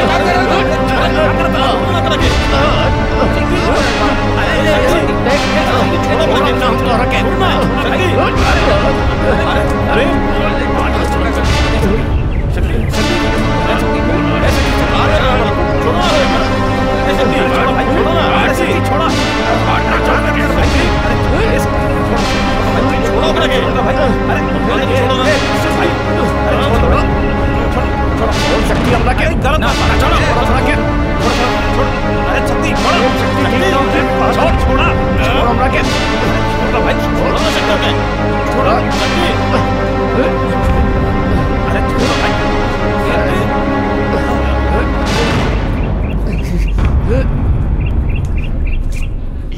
Speaker 3: शक्ति हमरा के गलत ना छोड़ो हमरा के अरे शक्ति छोड़ो शक्ति छोड़ छोड़ा छोड़ हमरा के छोड़ो भाई छोड़ो ना शक्ति के छोड़ो शक्ति अरे छोड़ो भाई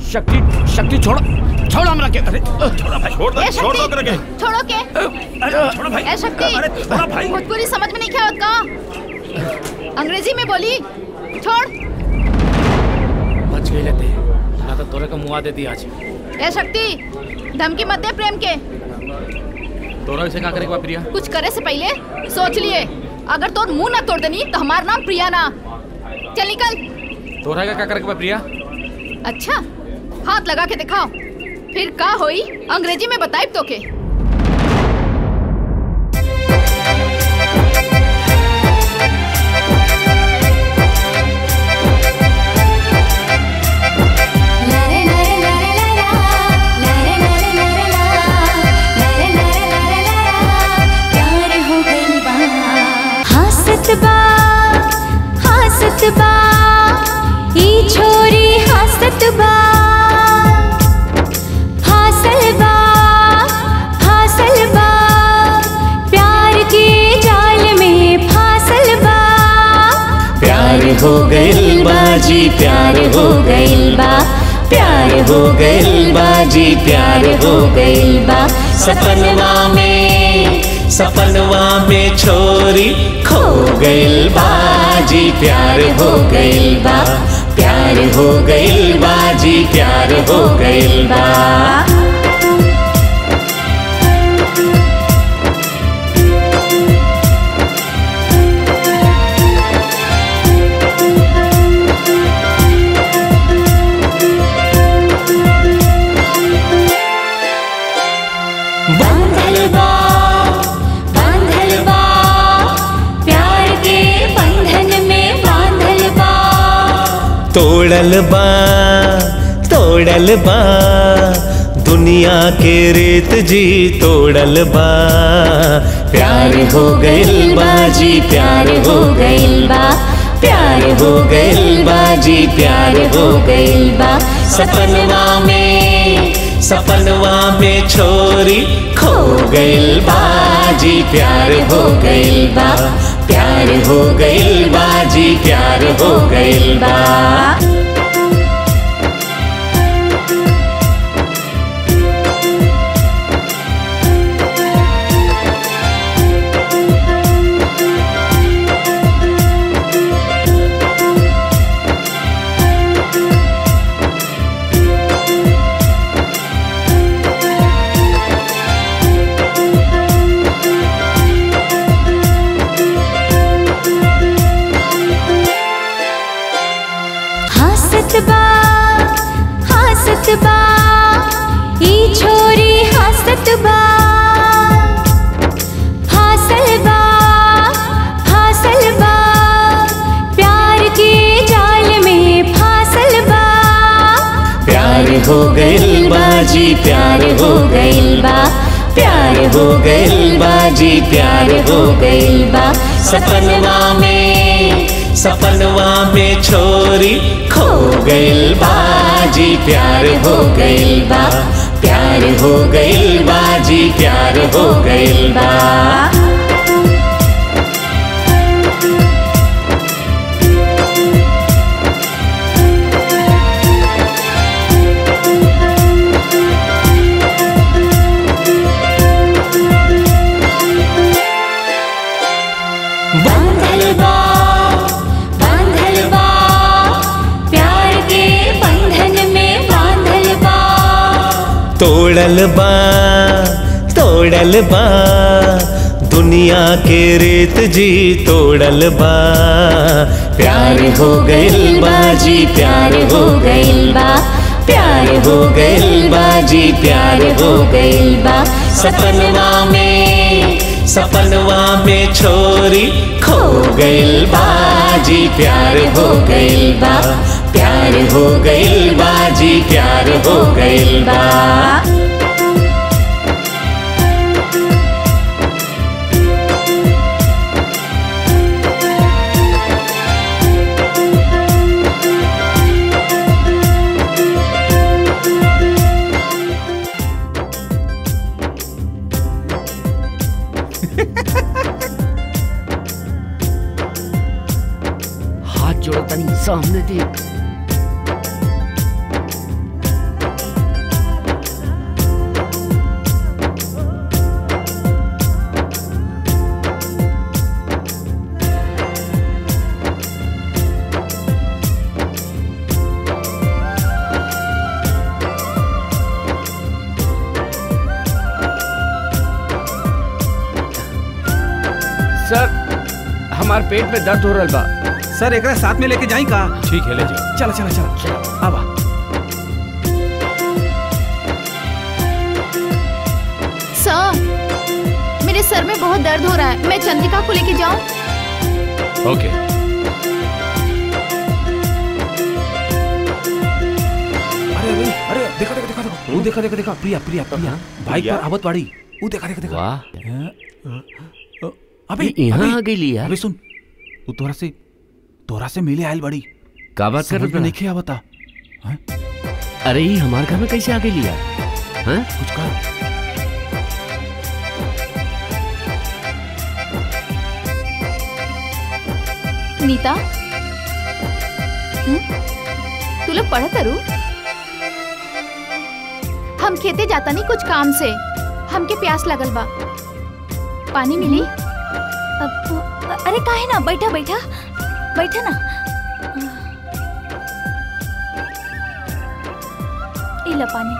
Speaker 4: शक्ति शक्ति छोड़ छोड़ हमरा के अरे छोड़ा भाई
Speaker 5: छोड़
Speaker 8: ए शक्ति छोड़ो के
Speaker 5: छोड़ो भाई
Speaker 8: ए शक्ति
Speaker 5: अरे छोड़ो भाई
Speaker 8: भोजपुरी समझ में नहीं क्या होता का अंग्रेजी में बोली छोड़
Speaker 15: बच गई लेते ना तो तोरे का मुआ देती आज
Speaker 8: ए शक्ति धमकी मत दे प्रेम के
Speaker 15: तोरा से का करे के बा प्रिया
Speaker 8: कुछ करे से पहले सोच लिए अगर तोर मुंह ना तोड़ देनी तो हमारा नाम प्रिया ना चल निकल
Speaker 15: तोरा का का करे के बा प्रिया
Speaker 8: अच्छा हाथ लगा के दिखाओ फिर का होई अंग्रेजी में बताई तो के
Speaker 10: प्यार हो गइल बा हासत बा हासत बा ई छोरी हासत बा हासल बा हासल बा प्यार के जाल में फासल बा
Speaker 11: प्यार हो गइल बाजी प्यार हो गइल बा प्यार हो गइल बाजी प्यार हो गइल बा सपनवा में सपनवा में छोरी खो गइल बाजी प्यार हो गइल बा प्यार हो गइल बाजी प्यार हो गइल बा
Speaker 10: बांधल बा बांधल बा प्यार के बंधन में बांधल बा
Speaker 11: तोड़ल बा तोड़ल बा दुनिया के रेत जी तोड़ल बा प्यार हो गइल बाजी प्यार हो गइल बा प्यार हो गइल बाजी प्यार हो गइल बा सपनवा में सपनवा में छोरी खो गइल बाजी प्यार हो गइल बा प्यार हो गइल बाजी प्यार हो गइल बा
Speaker 10: हासत बा हासत बा ई छोरी हासत बा हासल बा हासल बा प्यार के जाल में फासल बा
Speaker 11: प्यार हो गइल बाजी प्यार हो गइल बा प्यार हो गइल बाजी प्यार हो गइल बा सपनवा में सपनवा में छोरी खो गइल बाजी प्यार हो गइल बा प्यार हो गइल बाजी प्यार हो गइल बा
Speaker 10: बांधल बा बांधल बा प्यार के बंधन में बांधल बा
Speaker 11: तोड़ल बा तोड़ल बा दुनिया के रेत जी तोड़ल बा प्यार हो गइल बाजी प्यार हो गइल बा प्यार हो गइल बाजी प्यार हो गइल बा सपनवा में सपनवा में छोरी खो गइल बाजी प्यार हो गइल बा प्यार हो गइल बाजी प्यार हो गइल बा
Speaker 4: हाथ जोड़ो तनी सामने देख हमार पेट में दर्द हो रहा बा
Speaker 3: सर एकरा साथ में लेके जाई का
Speaker 15: ठीक है ले जाओ
Speaker 3: चला चला चला आवा
Speaker 8: सर मेरे सर में बहुत दर्द हो रहा है मैं चंद्रिका को लेके जाऊं
Speaker 15: ओके
Speaker 3: अरे अरे अरे देखा देखा देखा देखा वो देखा देखा देखा प्रिया प्रिया प्रिया बाइक पर आवत बाड़ी वो देखा देखा देखा
Speaker 4: वाह
Speaker 3: अबे
Speaker 4: ये यहाँ
Speaker 3: अबे,
Speaker 4: आ गई लिया।
Speaker 3: अबे सुन वो तोरा से तोरा से मिले आयल बड़ी
Speaker 4: का बात कर
Speaker 3: समझ में
Speaker 4: रहा
Speaker 3: नहीं खे आवता
Speaker 4: अरे ये हमार घर में कैसे आ गई लिया हाँ
Speaker 3: कुछ कर
Speaker 8: नीता हम्म? तू लोग पढ़ करू हम खेते जाता नहीं कुछ काम से हमके प्यास लगल बा पानी मिली
Speaker 13: अब अरे काहे ना बैठा बैठा बैठा ना ई लो पानी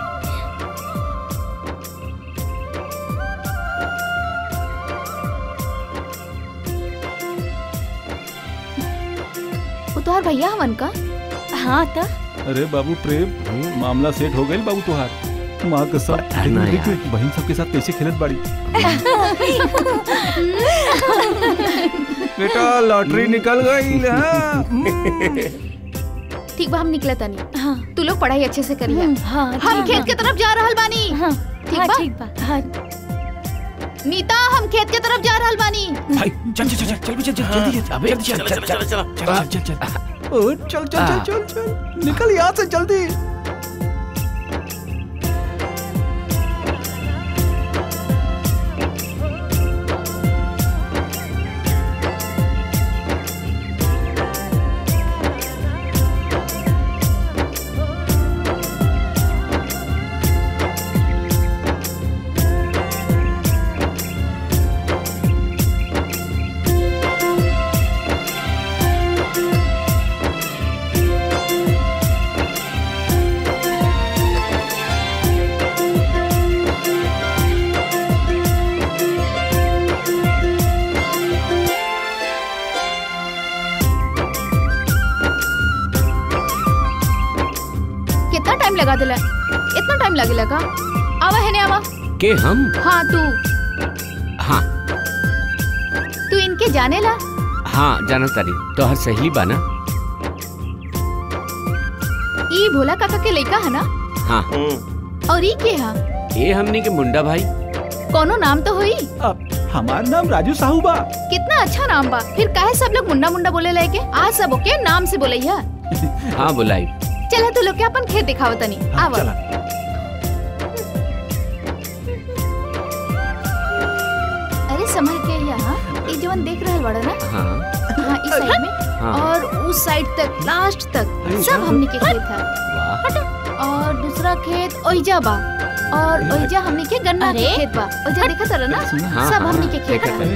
Speaker 8: वो तोहार भैया हवन का
Speaker 13: हाँ तो
Speaker 3: अरे बाबू प्रेम मामला सेट हो गई बाबू तुहार माँ कसम
Speaker 4: ना
Speaker 3: देख,
Speaker 4: यार।
Speaker 3: देख, बहन सबके साथ कैसे खेलत बाड़ी बेटा लॉटरी निकल गई
Speaker 8: ठीक बा हम निकले तनी हाँ तू लोग पढ़ाई अच्छे से करिए
Speaker 13: हाँ
Speaker 8: हम खेत के तरफ जा रहल बानी
Speaker 13: हाँ
Speaker 8: ठीक
Speaker 13: हाँ,
Speaker 8: बा
Speaker 13: ठीक बा हाँ
Speaker 8: नीता हम खेत के तरफ जा रहल बानी
Speaker 3: भाई चल चल चल चल चल चल जल्दी चल
Speaker 4: अबे
Speaker 3: चल
Speaker 4: चल चल चल चल
Speaker 3: चल चल चल ओ, चल चल चल चल चल निकल यहाँ से जल्दी
Speaker 8: कितना टाइम लगा दिला इतना टाइम लगेला का आवा है ने आवा
Speaker 4: के हम
Speaker 8: हाँ तू
Speaker 4: हाँ
Speaker 8: तू इनके जाने ला
Speaker 4: हाँ जाना तारी तो हर सहेली बाना
Speaker 8: ई भोला काका के लइका है ना
Speaker 4: हाँ
Speaker 8: और ई के हा
Speaker 4: ये हमनी के मुंडा भाई
Speaker 8: कोनो नाम तो होई
Speaker 3: अब हमार नाम राजू साहू बा
Speaker 8: कितना अच्छा नाम बा फिर काहे सब लोग मुंडा मुंडा बोले लगे आज सब ओके नाम से बोलैया
Speaker 4: हाँ बुलाई
Speaker 8: चला तू लोग के अपन खेत दिखाओ तनी आवा
Speaker 3: चला
Speaker 8: अरे समझ के यहाँ ये जवन देख रहल बड़ा ना
Speaker 4: हाँ
Speaker 8: हाँ इस साइड में
Speaker 4: हाँ।
Speaker 8: और उस साइड तक लास्ट तक सब हमने के खेत है
Speaker 4: वाह
Speaker 8: और दूसरा खेत ओइजा बा और ओइजा हमने के गन्ना के खेत बा ओइजा देखा तरह ना
Speaker 4: हाँ,
Speaker 8: सब
Speaker 4: हाँ,
Speaker 8: हमने के खेत
Speaker 4: देखा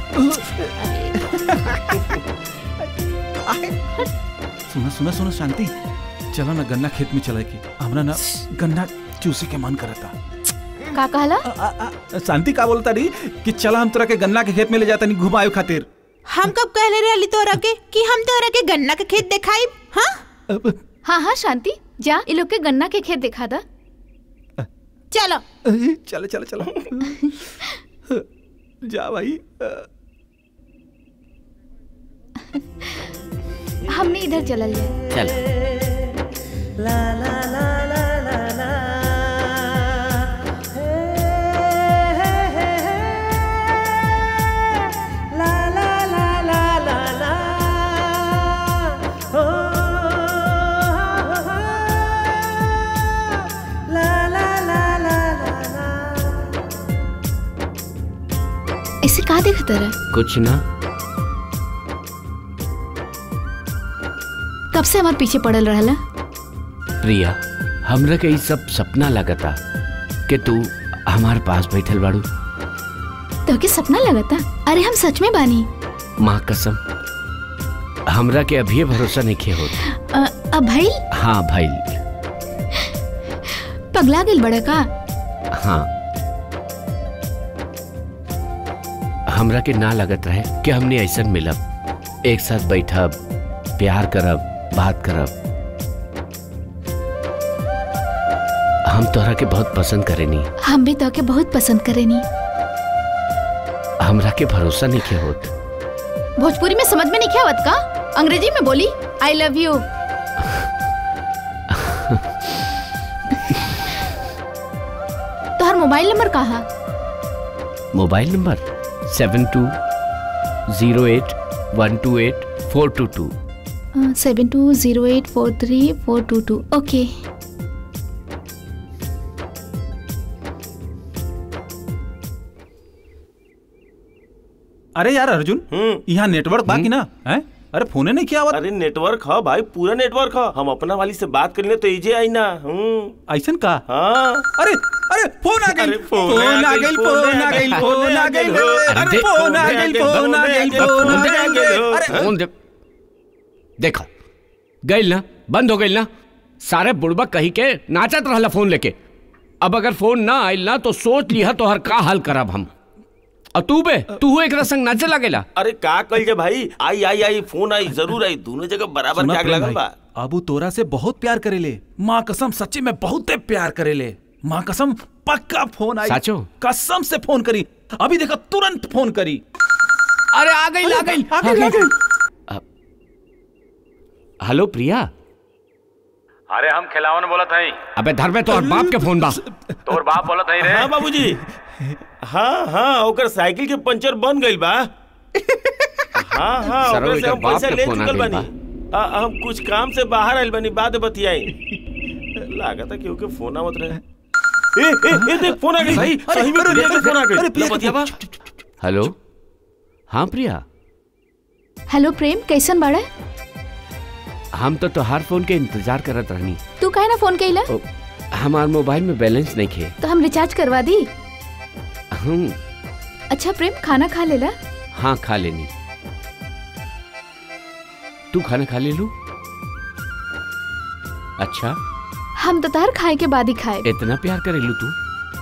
Speaker 8: है
Speaker 3: सुना सुना सुना शांति चलो ना गन्ना खेत में चला के हमरा ना गन्ना चूसे के मन करता
Speaker 8: का कहला
Speaker 3: शांति का बोलता रही कि चला हम तोरा के गन्ना के खेत में ले जाता नहीं घुमायो खातिर
Speaker 9: हम कब कहले रहे तोरा के कि हम तोरा के गन्ना के खेत दिखाई हाँ
Speaker 8: हाँ हाँ शांति जा ये लोग के गन्ना के खेत दिखा दा
Speaker 9: चलो
Speaker 3: चलो चलो चलो जा भाई
Speaker 8: हमने इधर चलल जाए
Speaker 4: चल
Speaker 8: इसे का देखा तरह
Speaker 4: कुछ ना
Speaker 8: कब से हमारे पीछे पड़ल रहला
Speaker 4: प्रिया हमरा के ई सब सपना लगता कि तू हमार पास बैठल बाड़ू
Speaker 8: तो के सपना लगता अरे हम सच में बानी
Speaker 4: माँ कसम हमरा के अभी भरोसा नहीं खे होत
Speaker 8: अ, अब भाई
Speaker 4: हाँ भाई
Speaker 8: पगला गेल बड़ा का
Speaker 4: हाँ हमरा के ना लगत रहे कि हमने ऐसा मिलब एक साथ बैठब प्यार करब बात करब हम तोहरा के बहुत पसंद करेनी
Speaker 8: हम भी तो के बहुत पसंद करेनी
Speaker 4: हमरा के भरोसा नहीं के होत
Speaker 8: भोजपुरी में समझ में नहीं क्या आवत का अंग्रेजी में बोली आई लव यू तोहर मोबाइल नंबर कहा
Speaker 4: mobile number seven two zero eight one two eight four two two
Speaker 8: seven two zero eight four three four two two okay
Speaker 3: अरे यार अर्जुन यहाँ नेटवर्क बाकी ना है अरे फोने नहीं किया
Speaker 5: अरे नेटवर्क हा भाई पूरा नेटवर्क हा हम अपना वाली से बात करने तो इजे आई ना हम्म
Speaker 3: ऐसन का
Speaker 5: हाँ
Speaker 3: अरे अरे फोन आ गई फोन आ गई फोन आ गई फोन आ गई अरे फोन आ गई फोन आ गई फोन आ गई अरे
Speaker 4: फोन दे देखो गई ना बंद हो गई ना सारे बुड़बा कही के नाचत रहला फोन लेके अब अगर फोन ना आइल ना तो सोच लिया तो हर का हाल करब हम और तू बे तू एक संग नाचे लगेला
Speaker 5: अरे का कल जे भाई आई आई आई फोन आई जरूर आई दोनों जगह बराबर
Speaker 3: सुना
Speaker 5: क्या
Speaker 3: प्रेम
Speaker 5: लगल
Speaker 3: भाई,
Speaker 5: बा
Speaker 3: अबू तोरा से बहुत प्यार करेले माँ कसम सच्ची में बहुत प्यार करेले माँ कसम पक्का फोन आई
Speaker 4: साचो?
Speaker 3: कसम से फोन करी अभी देखो तुरंत फोन करी
Speaker 4: अरे आ गई आ गई
Speaker 3: आ गई आ गई
Speaker 4: हेलो प्रिया
Speaker 16: अरे हम खिलावन बोलत हई
Speaker 4: अबे धर में तोहर बाप के फोन बा
Speaker 16: तोर बाप बोलत हई रे
Speaker 5: हाँ बाबूजी हाँ हाँ ओकर साइकिल के पंचर बन गइल बा हाँ हाँ
Speaker 4: सरो,
Speaker 5: ओकर से
Speaker 4: एकर
Speaker 5: हम
Speaker 4: बाप
Speaker 5: पैसा
Speaker 4: के
Speaker 5: ले
Speaker 4: फोन आ
Speaker 5: चुकल
Speaker 4: गइल
Speaker 5: बानी आ, हम कुछ काम से बाहर आइल बानी बाद में बतियाई लागत है क्योंकि फोन आवत रहे ए ए ए देख फोन आ गई भाई सही में प्रिया के फोन आ गई ले बतियावा
Speaker 4: हेलो हाँ प्रिया
Speaker 8: हेलो प्रेम कैसन बाड़ा
Speaker 4: हम तो तोहार फोन के इंतजार करत रहनी
Speaker 8: तू काहे ना फोन कैला
Speaker 4: ओ, हमार मोबाइल में बैलेंस नहीं खे
Speaker 8: तो हम रिचार्ज करवा दी
Speaker 4: हम
Speaker 8: अच्छा प्रेम खाना खा लेला
Speaker 4: हाँ खा लेनी तू खाना खा ले लू अच्छा
Speaker 8: हम तो तार खाए के बाद ही खाए
Speaker 4: इतना प्यार करे लू तू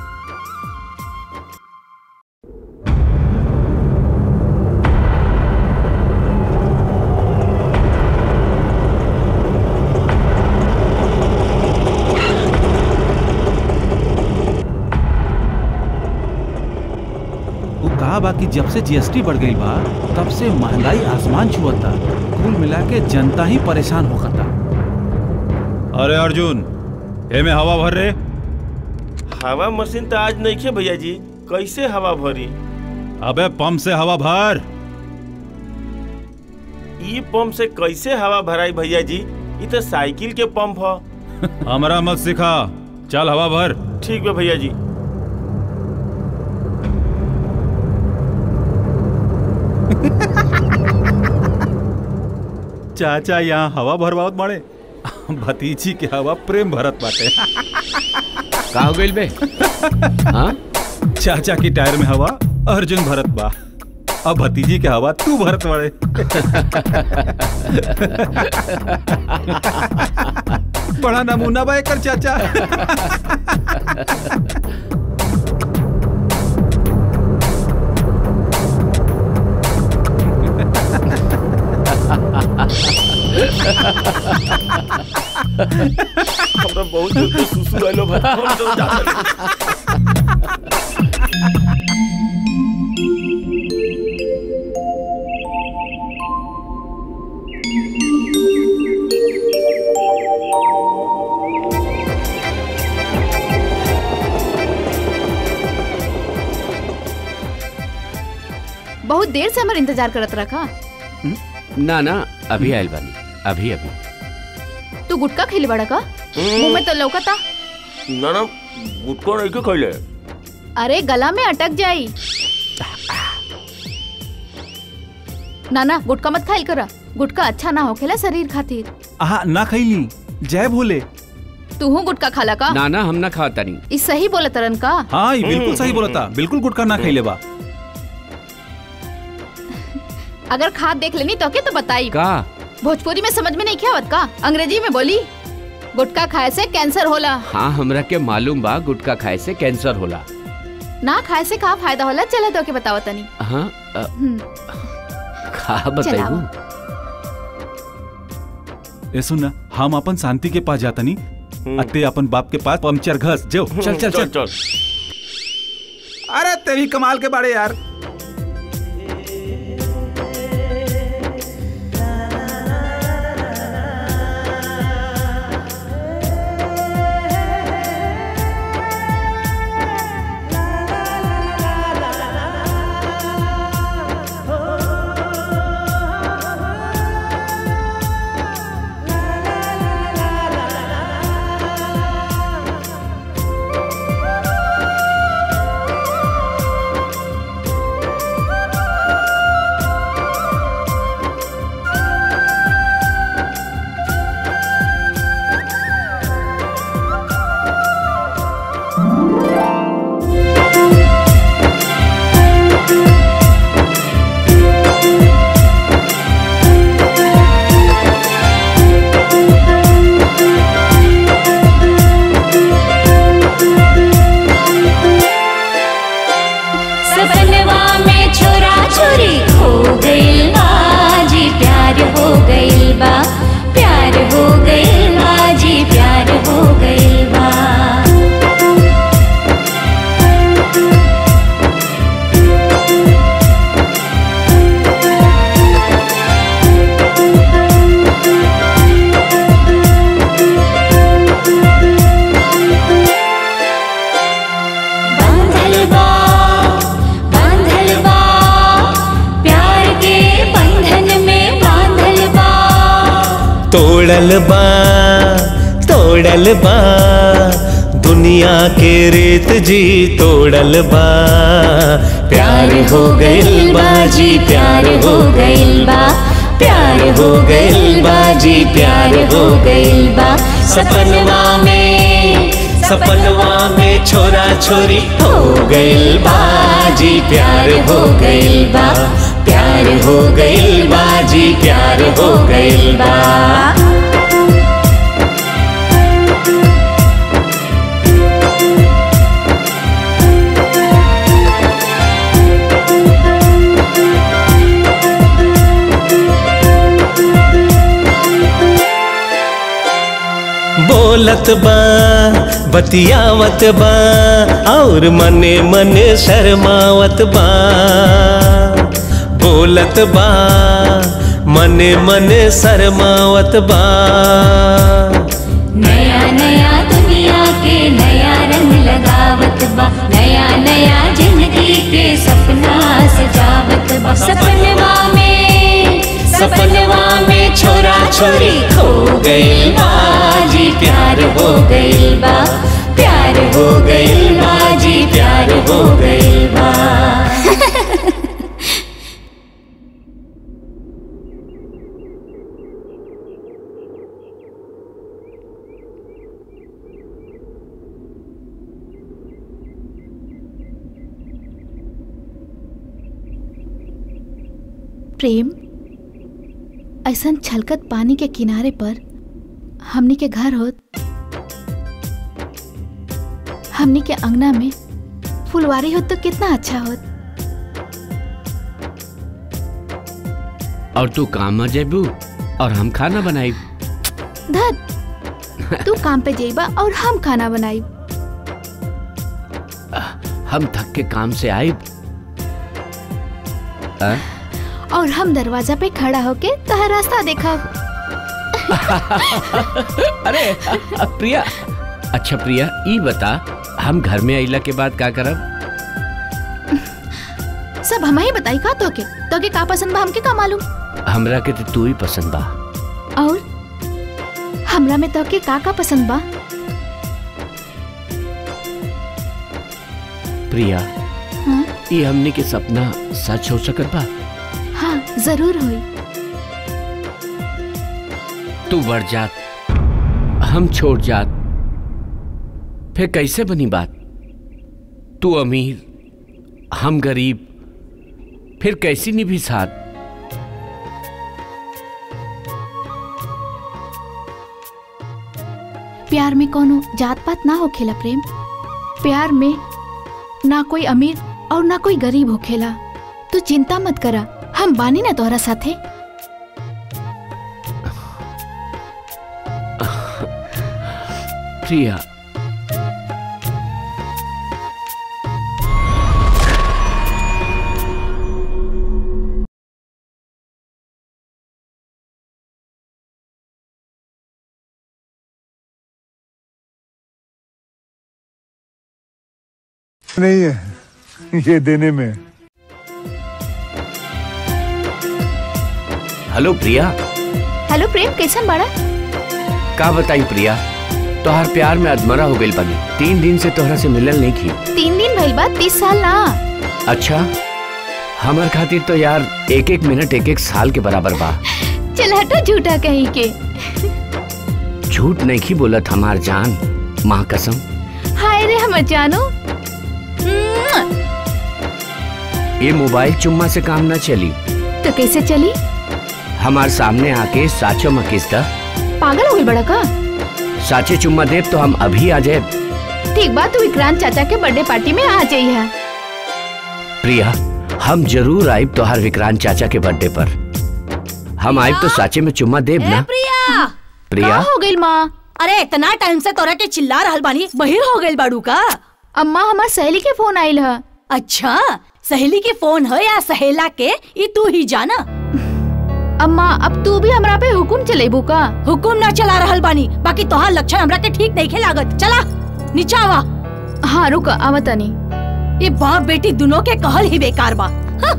Speaker 3: वो कहा बा कि जब से जीएसटी बढ़ गई बा तब से महंगाई आसमान छुअता कुल मिला के जनता ही परेशान होता अरे अर्जुन एमे हवा भर रे
Speaker 5: हवा मशीन तो आज नहीं खे भैया जी कैसे हवा भरी
Speaker 3: अबे पंप से हवा भर
Speaker 5: ई पंप से कैसे हवा भराई भैया जी ई तो साइकिल के पंप ह
Speaker 3: हमरा मत सिखा चल हवा भर
Speaker 5: ठीक बा भैया जी
Speaker 3: चाचा यहाँ हवा भरवावत बाड़े भतीजी के हवा प्रेम भरत बाटे
Speaker 4: का हो गइल बे हाँ
Speaker 3: चाचा की टायर में हवा अर्जुन भरत बा अब भतीजी के हवा तू भरत बाड़े बड़ा नमूना बा एकर चाचा
Speaker 5: हमरा बहुत जोर से सुसु आइलो भाई हम तो जाता नहीं।
Speaker 8: बहुत देर से हमार इंतजार करत रखा
Speaker 4: ना ना अभी आयल बानी अभी अभी
Speaker 8: तू गुटका खिली बड़ा का मुंह में तो लौकता
Speaker 5: ना ना गुटको नहीं के खइले
Speaker 8: अरे गला में अटक जाई ना ना गुटका मत खाइल करा गुटका अच्छा ना होखेला शरीर खातिर
Speaker 3: आहा ना खैली जय भोले
Speaker 8: तू हूँ गुटका खाला का
Speaker 4: ना ना हम ना खाता नहीं
Speaker 8: ई सही बोला तरन का
Speaker 3: हाँ ये बिल्कुल सही बोलता बिल्कुल गुटका ना खैले बा
Speaker 8: अगर खाद देख लेनी तो के तो बताई
Speaker 4: का
Speaker 8: भोजपुरी में समझ में नहीं क्या आवत का अंग्रेजी में बोली गुटखा खाए से कैंसर होला
Speaker 4: हाँ हमरा के मालूम बा गुटखा खाए से कैंसर होला
Speaker 8: ना खाए से का फायदा होला चला तो के बताओ तनी
Speaker 4: हाँ अ,
Speaker 8: हम्म,
Speaker 4: का बताइबू
Speaker 8: चलाओ।
Speaker 3: ए सुन ना हम अपन शांति के पास जाता नहीं अते अपन बाप के पास पंचर घस जो
Speaker 5: चल, चल, चल। चल।
Speaker 3: अरे तेरी कमाल के बाड़े यार
Speaker 10: सपनवा में छोरा छोरी हो गइल बा जी प्यार हो गइल बा प्यार हो गइल बा जी प्यार हो गइल बा बांधल बा बांधल बा प्यार के बंधन में बांधल बा
Speaker 11: तोड़ल बा तोड़ल बा दुनिया के रेत जी तोड़ल बा प्यार हो गइल बा जी प्यार हो गइल बा प्यार हो गइल बा जी प्यार हो गइल बा सपनवा में सपनवा में छोरा छोरी हो गइल बा जी प्यार हो गइल बा प्यार हो गइल बा जी प्यार हो गइल बा बोलत बा बतियावत बा और मने मने शर्मावत बा बोलत बा मने मने शर्मावत बा
Speaker 10: नया नया दुनिया के नया रंग लगावत बा नया नया जिंदगी के सपना सजावत बा सपनवा में
Speaker 11: सपनवा में छोरा छोरी खो गइल बा जी प्यार हो गइल बा प्यार हो गइल बा जी प्यार हो गइल बा
Speaker 8: प्रेम ऐसन छलकत पानी के किनारे पर हमनी के घर होत हमनी के अंगना में फुलवारी होत तो कितना अच्छा होत
Speaker 4: और तू काम में जेबू और हम खाना बनाई
Speaker 8: धत तू काम पे जेबा और हम खाना बनाई
Speaker 4: हम थक के काम से आई
Speaker 8: और हम दरवाजा पे खड़ा होके तहर रास्ता देखा
Speaker 4: अरे प्रिया अच्छा प्रिया ई बता हम घर में अइला के बाद का करब
Speaker 8: सब हम ही बताई का तोके तोके का पसंद बा हमके का मालूम
Speaker 4: हमरा के तो तू ही पसंद बा
Speaker 8: और हमरा में तोके का का पसंद बा
Speaker 4: प्रिया
Speaker 8: हाँ
Speaker 4: ई हमने के सपना सच हो सकत बा
Speaker 8: हाँ जरूर होई
Speaker 4: तू बढ़ जात हम छोड़ जात फिर कैसे बनी बात तू अमीर हम गरीब फिर कैसी निभी साथ
Speaker 8: प्यार में कोनो जात पात ना होखेला प्रेम प्यार में ना कोई अमीर और ना कोई गरीब होखेला तू चिंता मत करा हम बानी ना तोहरा साथे
Speaker 4: प्रिया
Speaker 17: नहीं है ये देने में
Speaker 4: हेलो प्रिया
Speaker 8: हेलो प्रेम कैसन बाड़ा
Speaker 4: का बताई प्रिया तोहार प्यार में अधमरा हो गई बनी तीन दिन से तोहरा से मिलल नहीं की
Speaker 8: तीन दिन भइल बा तीस साल ना
Speaker 4: अच्छा हमर खातिर तो यार एक एक मिनट एक एक साल के बराबर बा
Speaker 8: चल हटो झूठा कहीं के
Speaker 4: झूठ नहीं की बोलत हमार जान माँ कसम
Speaker 8: हाय रे हम जानो मुआ।
Speaker 4: ये मोबाइल चुम्मा से काम ना चली
Speaker 8: तो कैसे चली
Speaker 4: हमार सामने आके साचो मकिस्ता
Speaker 8: पागल हो गई बड़ा का
Speaker 4: साचे चुम्मा देव तो हम अभी आ जाए
Speaker 8: ठीक बात तू विक्रांत चाचा के बर्थडे पार्टी में आ जाइए
Speaker 4: प्रिया हम जरूर आइब तोहार विक्रांत चाचा के बर्थडे पर हम आइब तो साचे में चुम्मा देब ना
Speaker 14: प्रिया
Speaker 4: प्रिया
Speaker 8: हो गई माँ
Speaker 14: अरे इतना टाइम से तोरा के चिल्ला रहल बानी बहिर हो गइल बाड़ू का
Speaker 8: अम्मा हमार सहेली के फोन आइल है
Speaker 14: अच्छा सहेली के फोन है या सहेला के ये तू ही जाना
Speaker 8: अम्मा अब तू भी हमरा पे हुकुम चलेबू का
Speaker 14: हुकुम ना चला रहल बानी बाकी तोहार लक्षण हमरा के ठीक नहीं लागत चला नीचा आवा
Speaker 8: हाँ रुक आवतनी
Speaker 14: ये बाप बेटी दोनों के कहल ही बेकार बा हाँ।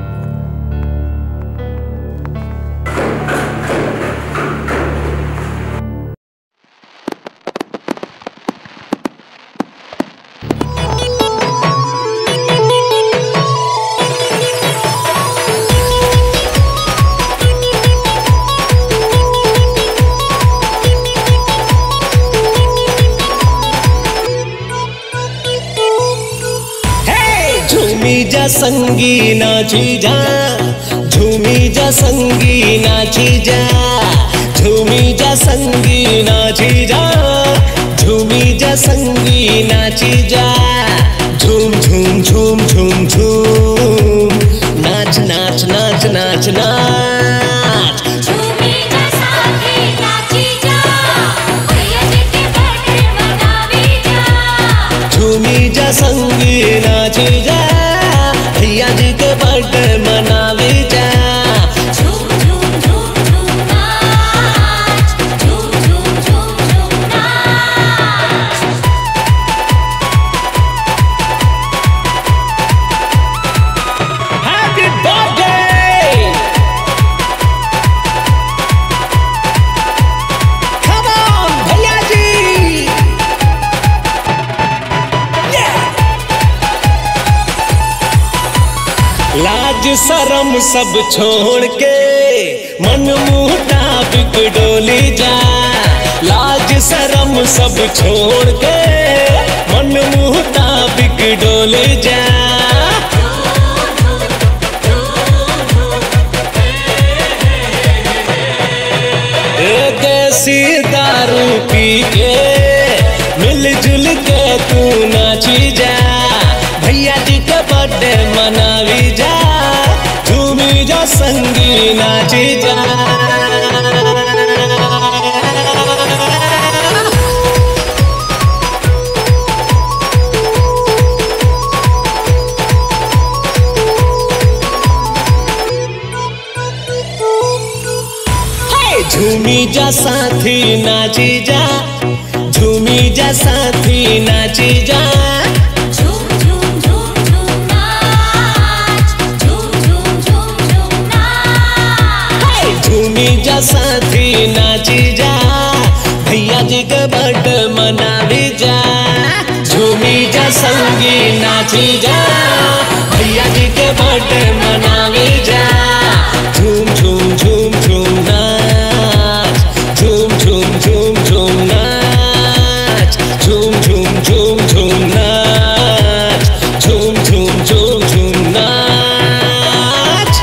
Speaker 11: झूमी जा संगी नाची जा झूमी जा संगी नाची जा झूमी जा संगी नाची जा झूमी जा संगी नाची जा झूम झूम झूम झूम झूम नाच नाच नाच नाच नाच झूमी जा संगी नाची जा भैया जी के बर्थडे मनावी जा Happy birthday! Come on, भैया जी! लाज शरम सब छोड़ के मन मुताबिक डोली जा लाज शरम सब छोड़ के मन मुताबिक डोली जा एक ऐसी दारू पी के मिलजुल के तू नाची जा भैया जी के बर्थडे मनावी जा झूमी जा संगी नाची जा हे, झूमी जा साथी नाची जा झूमी जा साथी नाची जा हे, झूमी जा साथी नाची जा भैया जी के बर्थडे मनावी जा झूमी जा संगी नाची जा भैया जी के बर्थडे मनावी जा झूम झूम झूम झूम नाच झूम झूम झूम झूम नाच झूम झूम झूम झूम नाच झूम झूम झूम झूम नाच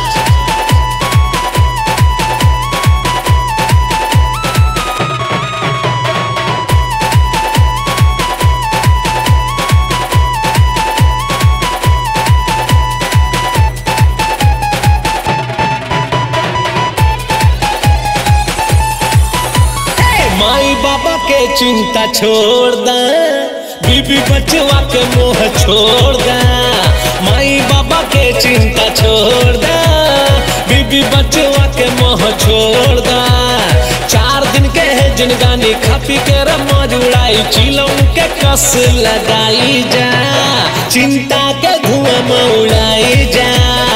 Speaker 11: हे, माई बाबा के चिंता छोड़ दा बीबी बचवा के मोह छोड़ दा माई बाबा के चिंता छोड़ दा बीबी बचवा के मोह छोड़ दा चार दिन के है जिनगानी खा पी के रमज उड़ाई चिलम के कस लगाई जा चिंता के धुआं में उड़ाई जा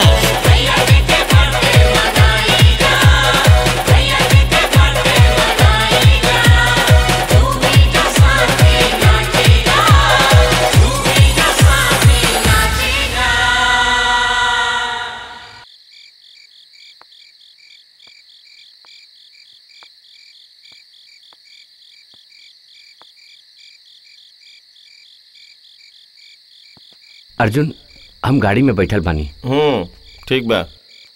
Speaker 4: अर्जुन हम गाड़ी में बैठल बानी
Speaker 5: हम्म ठीक बा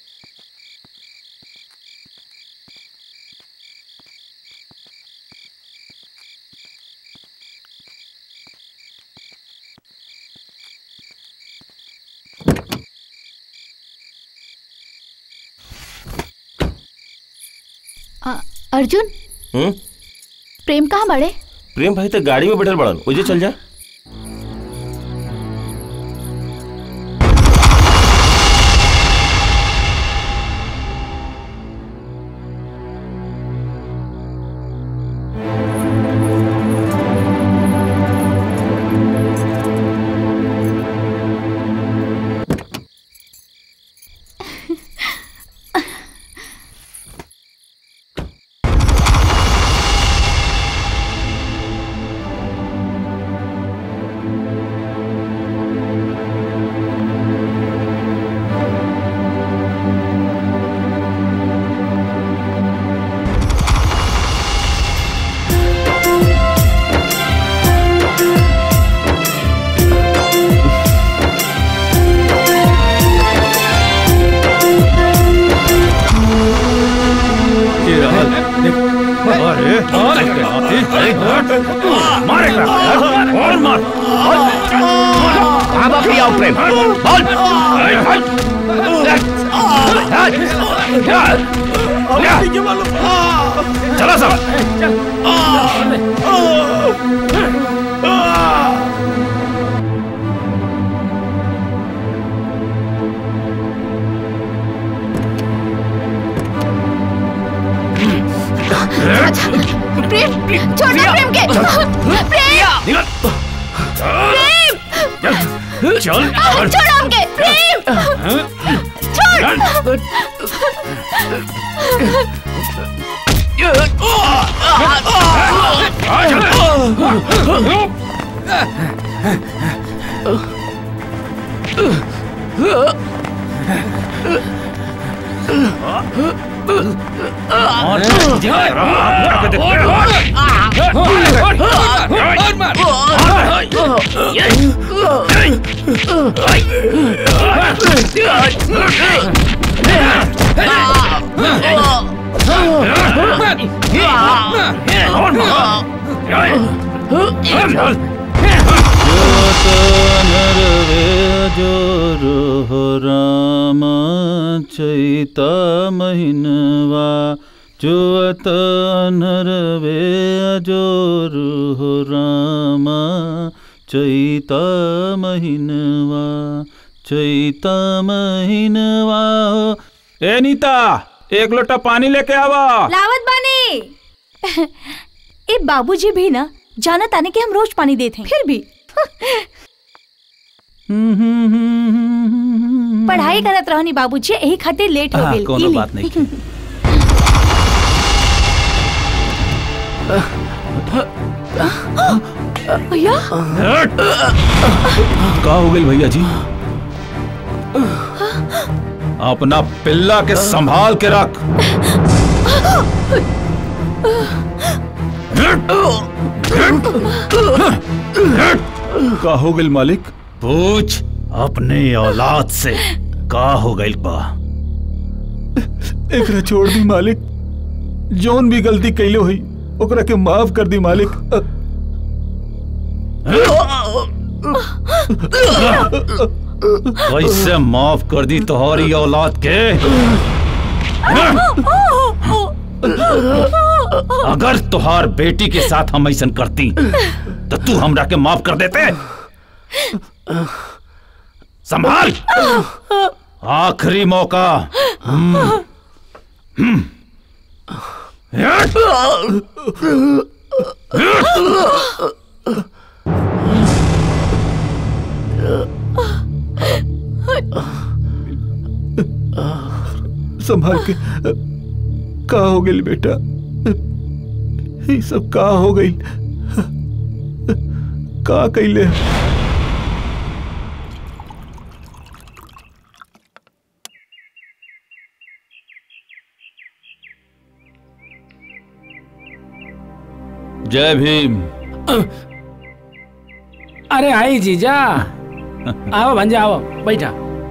Speaker 8: अ, अर्जुन
Speaker 5: हम्म
Speaker 8: प्रेम कहाँ बड़े
Speaker 5: प्रेम भाई तो गाड़ी में बैठल बड़न उजे चल जा
Speaker 3: ये रहल देख अरे अरे हाथी मारे और मार
Speaker 4: अब भी आओ प्रेम बोल
Speaker 3: चला सब
Speaker 8: प्रेम छोड़ना प्रेम के प्रेम प्रेम
Speaker 3: चल
Speaker 8: आ, छोड़ो हमके प्रेम छोड़
Speaker 18: जोरो राम चैता महिनवा जोत नरवे जोरो राम चैता महिनवा चैता महिनवा
Speaker 3: ए नीता एक लोटा पानी लेके आवा
Speaker 14: लावत बानी ए बाबूजी भी ना जाना ताने कि हम रोज पानी देते हैं फिर भी पढ़ाई करत रहनी बाबूजी यही खातिर लेट हो
Speaker 3: हाँ,
Speaker 14: गेल
Speaker 3: कोनो
Speaker 14: इली।
Speaker 3: बात नहीं की।
Speaker 14: भैया
Speaker 3: का हो गई भैया जी अपना पिल्ला के संभाल के रख का हो गई मालिक पूछ अपने औलाद से का हो गई बा एकरा छोड़ दी मालिक जौन भी गलती कैले हुई ओकरा के माफ कर दी मालिक कैसे माफ कर दी तुम्हारी औलाद के
Speaker 15: अगर तुहार बेटी के साथ हम ऐसा करती तो तू हमरा के माफ कर देते संभाल आखिरी मौका हम्म, हम्म।
Speaker 18: संभाल के का हो गई बेटा ये सब का हो गई का कैले
Speaker 15: जय भीम
Speaker 19: अरे आई जीजा आओ भंजा आओ बैठा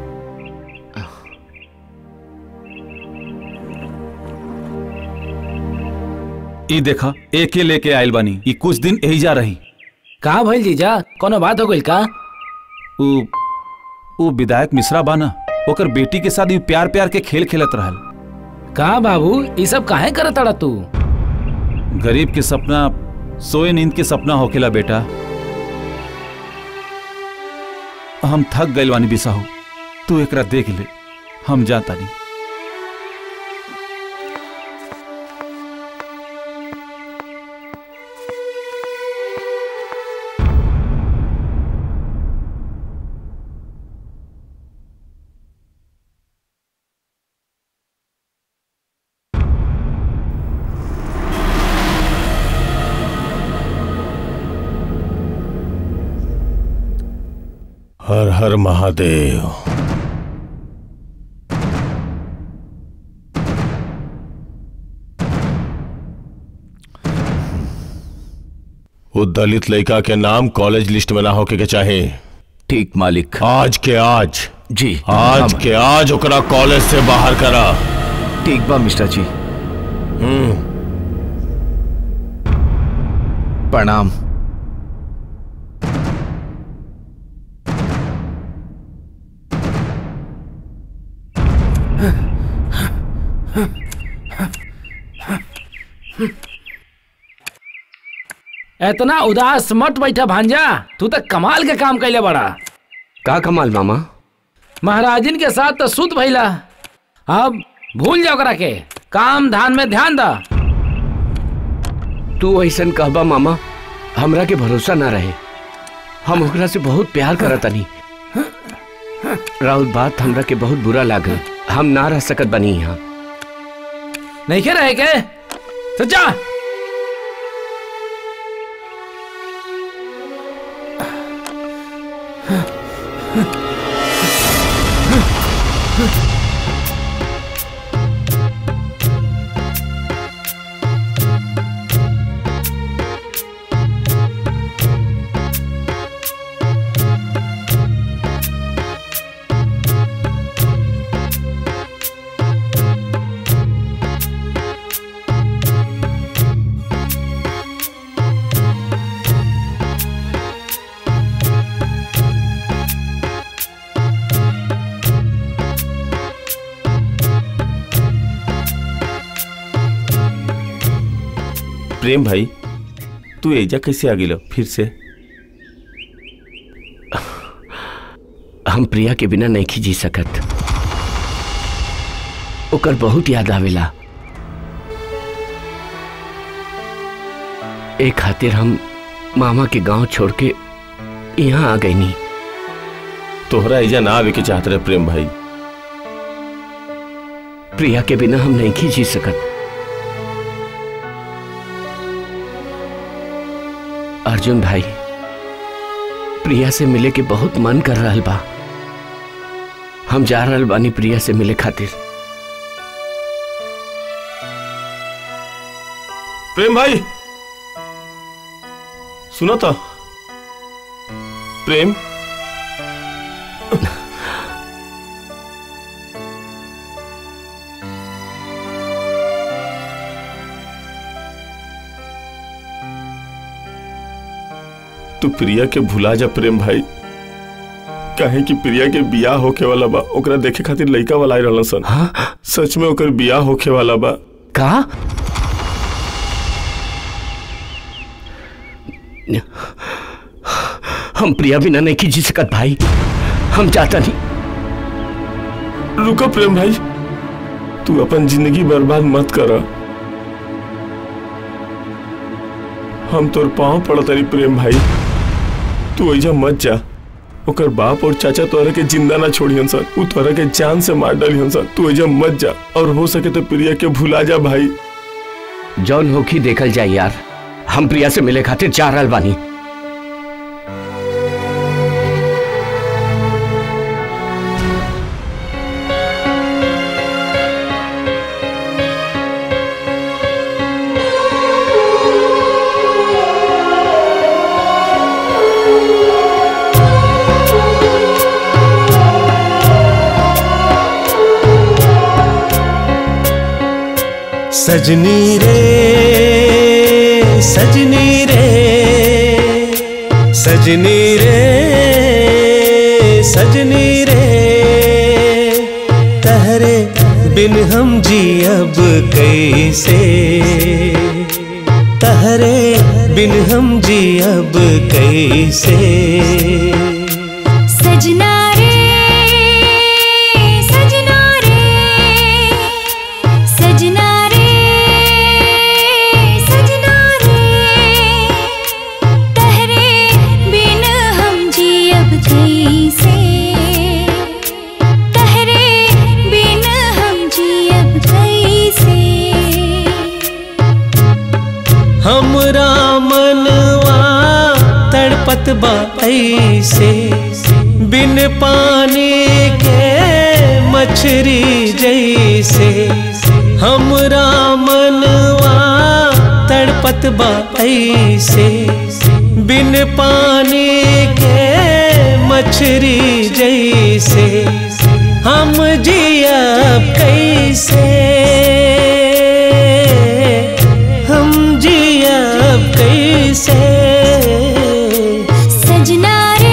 Speaker 15: ई देखा एके लेके आयल बानी ई कुछ दिन यही जा रही
Speaker 19: कहा भइल जीजा कोनो बात हो गइल का
Speaker 15: उ उ विधायक मिश्रा बाना ओकर बेटी के साथ ई प्यार प्यार के खेल खेलत रहल
Speaker 19: का बाबू ई सब काहे करत अड़ा तू
Speaker 15: गरीब के सपना सोए नींद के सपना होखेला बेटा हम थक गइल वानी बिसाहू तू एकरा देख ले हम जाता नहीं
Speaker 6: हर हर महादेव वो दलित लड़का के नाम कॉलेज लिस्ट में ना होके के चाहे
Speaker 12: ठीक मालिक
Speaker 6: आज के आज
Speaker 12: जी
Speaker 6: आज के आज ओकरा कॉलेज से बाहर करा
Speaker 12: ठीक बा मिश्रा जी
Speaker 6: हम्म
Speaker 7: प्रणाम
Speaker 19: इतना उदास मत बैठा भांजा तू तो कमाल के काम कैले बड़ा
Speaker 4: का कमाल मामा
Speaker 19: महाराजिन के साथ तो सुत भइला अब भूल जाओ करा के काम धान में ध्यान दा
Speaker 4: तू ऐसन कहबा मामा हमरा के भरोसा ना रहे हम ओकरा से बहुत प्यार करत तनी राउत बात हमरा के बहुत बुरा लागल हम ना रह सकत बनी यहाँ
Speaker 19: नहीं के रहे के सच्चा
Speaker 6: प्रेम भाई तू एजा कैसे आ गिलो फिर से
Speaker 4: हम प्रिया के बिना नहीं जी सकत ओकर बहुत याद आवेला एक खातिर हम मामा के गांव छोड़ के यहाँ आ गई नी
Speaker 6: तोहरा एजा ना आवे के चाहत रहे प्रेम भाई
Speaker 4: प्रिया के बिना हम नहीं जी सकत अर्जुन भाई प्रिया से मिले के बहुत मन कर रहा बा हम जा रहल बानी प्रिया से मिले खातिर
Speaker 6: प्रेम भाई सुनो तो प्रेम तू प्रिया के भुला जा प्रेम भाई काहे कि प्रिया के बियाह होके वाला बा ओकरा देखे खातिर लइका वाला आई रहलन सन
Speaker 4: हाँ?
Speaker 6: सच में ओकर बियाह होके वाला बा
Speaker 4: का हम प्रिया बिना नहीं खींची सकत भाई हम जाता नहीं
Speaker 6: रुको प्रेम भाई तू अपन जिंदगी बर्बाद मत कर हम तोर पाँव पड़तरी प्रेम भाई तू ऐजा मत जा ओकर बाप और चाचा तोरा के जिंदा ना छोड़ियन सर उ तोरा के जान से मार डालियन सर तू ऐजा मत जा और हो सके तो प्रिया के भुला जा भाई
Speaker 4: जौन होखी देखल जाए यार हम प्रिया से मिले खातिर जा रहल बानी
Speaker 11: सजनी रे सजनी रे सजनी रे सजनी रे तहरे बिन हम जी अब कैसे तहरे बिन हम जी अब कैसे
Speaker 10: सजना रे सजना रे सजना रे सजना रे तहरे बिन हम जी अब कैसे तहरे बिन हम जी अब कैसे
Speaker 11: हमरा मनवा तड़पत बा ऐसे बिन पानी के मछरी जैसे हमरा मनवा तड़पत बा ऐसे बिन पानी के मछरी जैसे हम जियब कैसे हम जियब कैसे
Speaker 10: सजना रे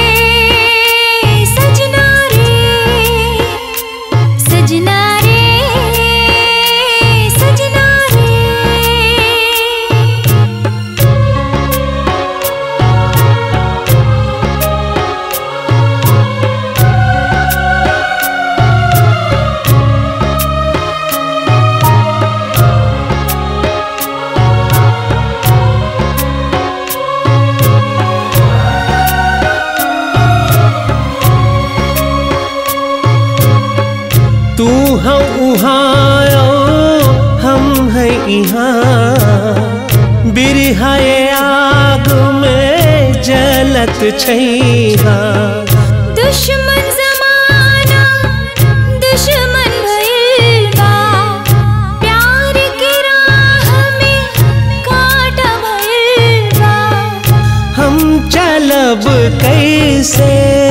Speaker 10: सजना रे सजना रे सजना रे
Speaker 11: तू हम उहाँ हम है यहाँ बिरहाए आग में जलत छैहा
Speaker 10: दुश्मन जमाना दुश्मन भइल बा प्यार के राह में कांटा भइल बा
Speaker 11: हम चलब कैसे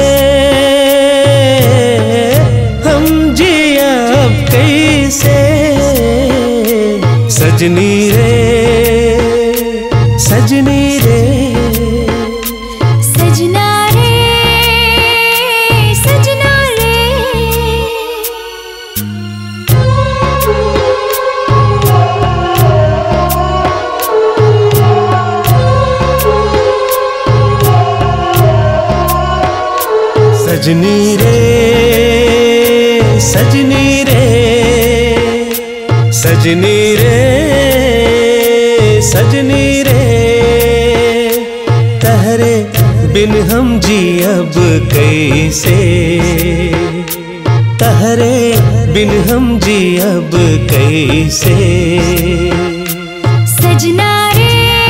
Speaker 11: हम जियब कैसे सजनी रे सजनी रे
Speaker 10: सजना रे सजना रे
Speaker 11: सजनी रे सजनी रे सजनी रे सजनी रे तहरे बिन हम जी अब कैसे तहरे बिन हम जी अब कैसे
Speaker 10: सजना रे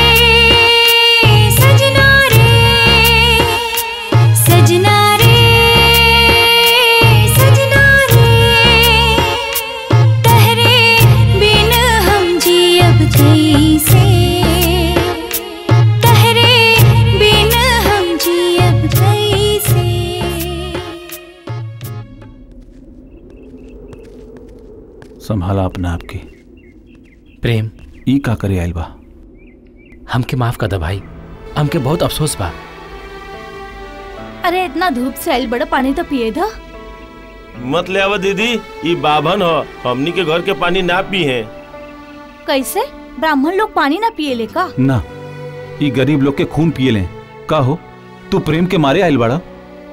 Speaker 10: सजना रे सजना रे सजना रे तहरे बिन हम जी अब कैसे तहरे बिन हम जी अब कैसे
Speaker 15: संभाला अपना आपके
Speaker 19: प्रेम
Speaker 15: ई का करे आइल बा
Speaker 19: हमके माफ कर दे भाई हमके बहुत अफसोस बा
Speaker 14: अरे इतना धूप से आइल बड़ा पानी तो पिए था
Speaker 5: मत ले आवा दीदी ये बाभन हो हमनी के घर के पानी ना पी है
Speaker 14: कैसे ब्राह्मण लोग पानी ना पिए ले का
Speaker 15: ना ई गरीब लोग के खून पिए लें का हो तू प्रेम के मारे आइल बाड़ा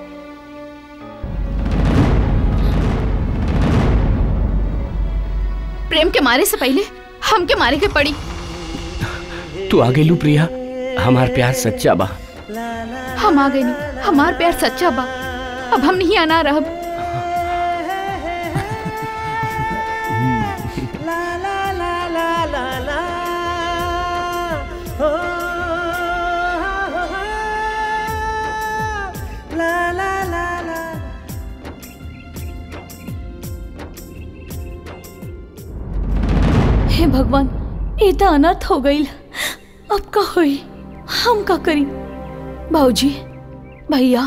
Speaker 8: प्रेम के मारे से पहले हमके मारे के पड़ी
Speaker 4: तू आ गेलू प्रिया हमार प्यार सच्चा बा
Speaker 8: हम आ गए नहीं हमार प्यार सच्चा बा अब हम नहीं आना रहब
Speaker 14: हे भगवान ये तो अनर्थ हो गई अब का होई हम का करी बाबूजी भैया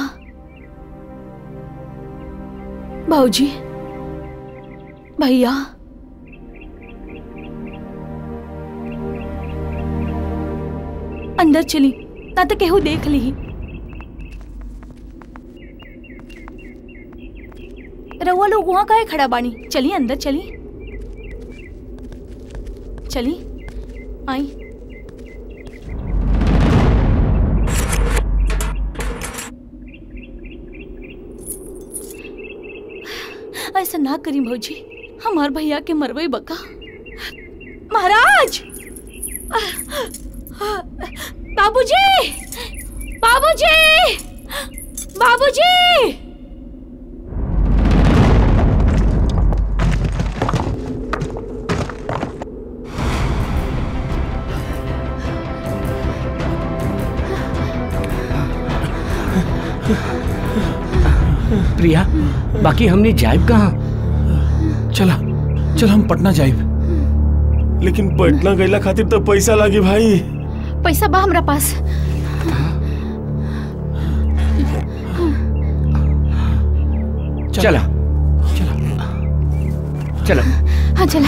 Speaker 14: बाबूजी भैया अंदर चली ना तो केहू देख ली रउआ लोग वहाँ काहे खड़ा बानी चली अंदर चली चली आई ऐसा ना करी भौजी हमार भैया के मरवई बका महाराज बाबूजी बाबूजी बाबूजी
Speaker 4: प्रिया बाकी हमने जाइब कहाँ
Speaker 6: चला चल हम पटना जाइब लेकिन पटना गईला खातिर तो पैसा लागी भाई
Speaker 8: पैसा बा हमरा पास
Speaker 4: चला चला
Speaker 8: हाँ चला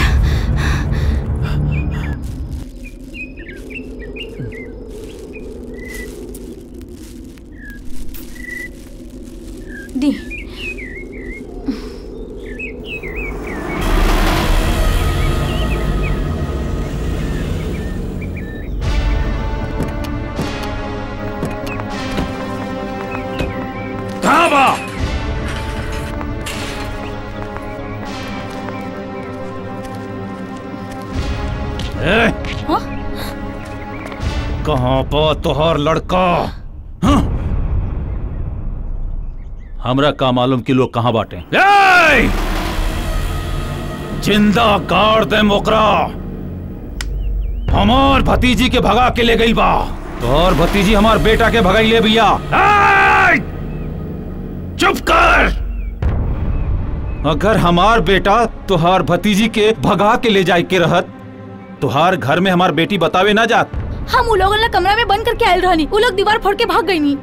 Speaker 8: दी
Speaker 15: कहाँ बा ए, कहाँ पा तोहार लड़का हाँ? हमरा का मालूम कि लोग कहाँ बाटे ए! जिंदा गाड़ दे मोकरा हमार भतीजी के भगा के ले गई बा तोहर भतीजी हमार बेटा के भगाई ले भैया ए! चुप कर अगर हमार बेटा तुहार भतीजी के भगा के ले जाए के रहत तुहार घर में हमार बेटी बतावे ना जात
Speaker 14: हम उ लोगन ला कमरा में बंद करके आयल रहनी उ लोग दीवार फोड़ के भाग गई नी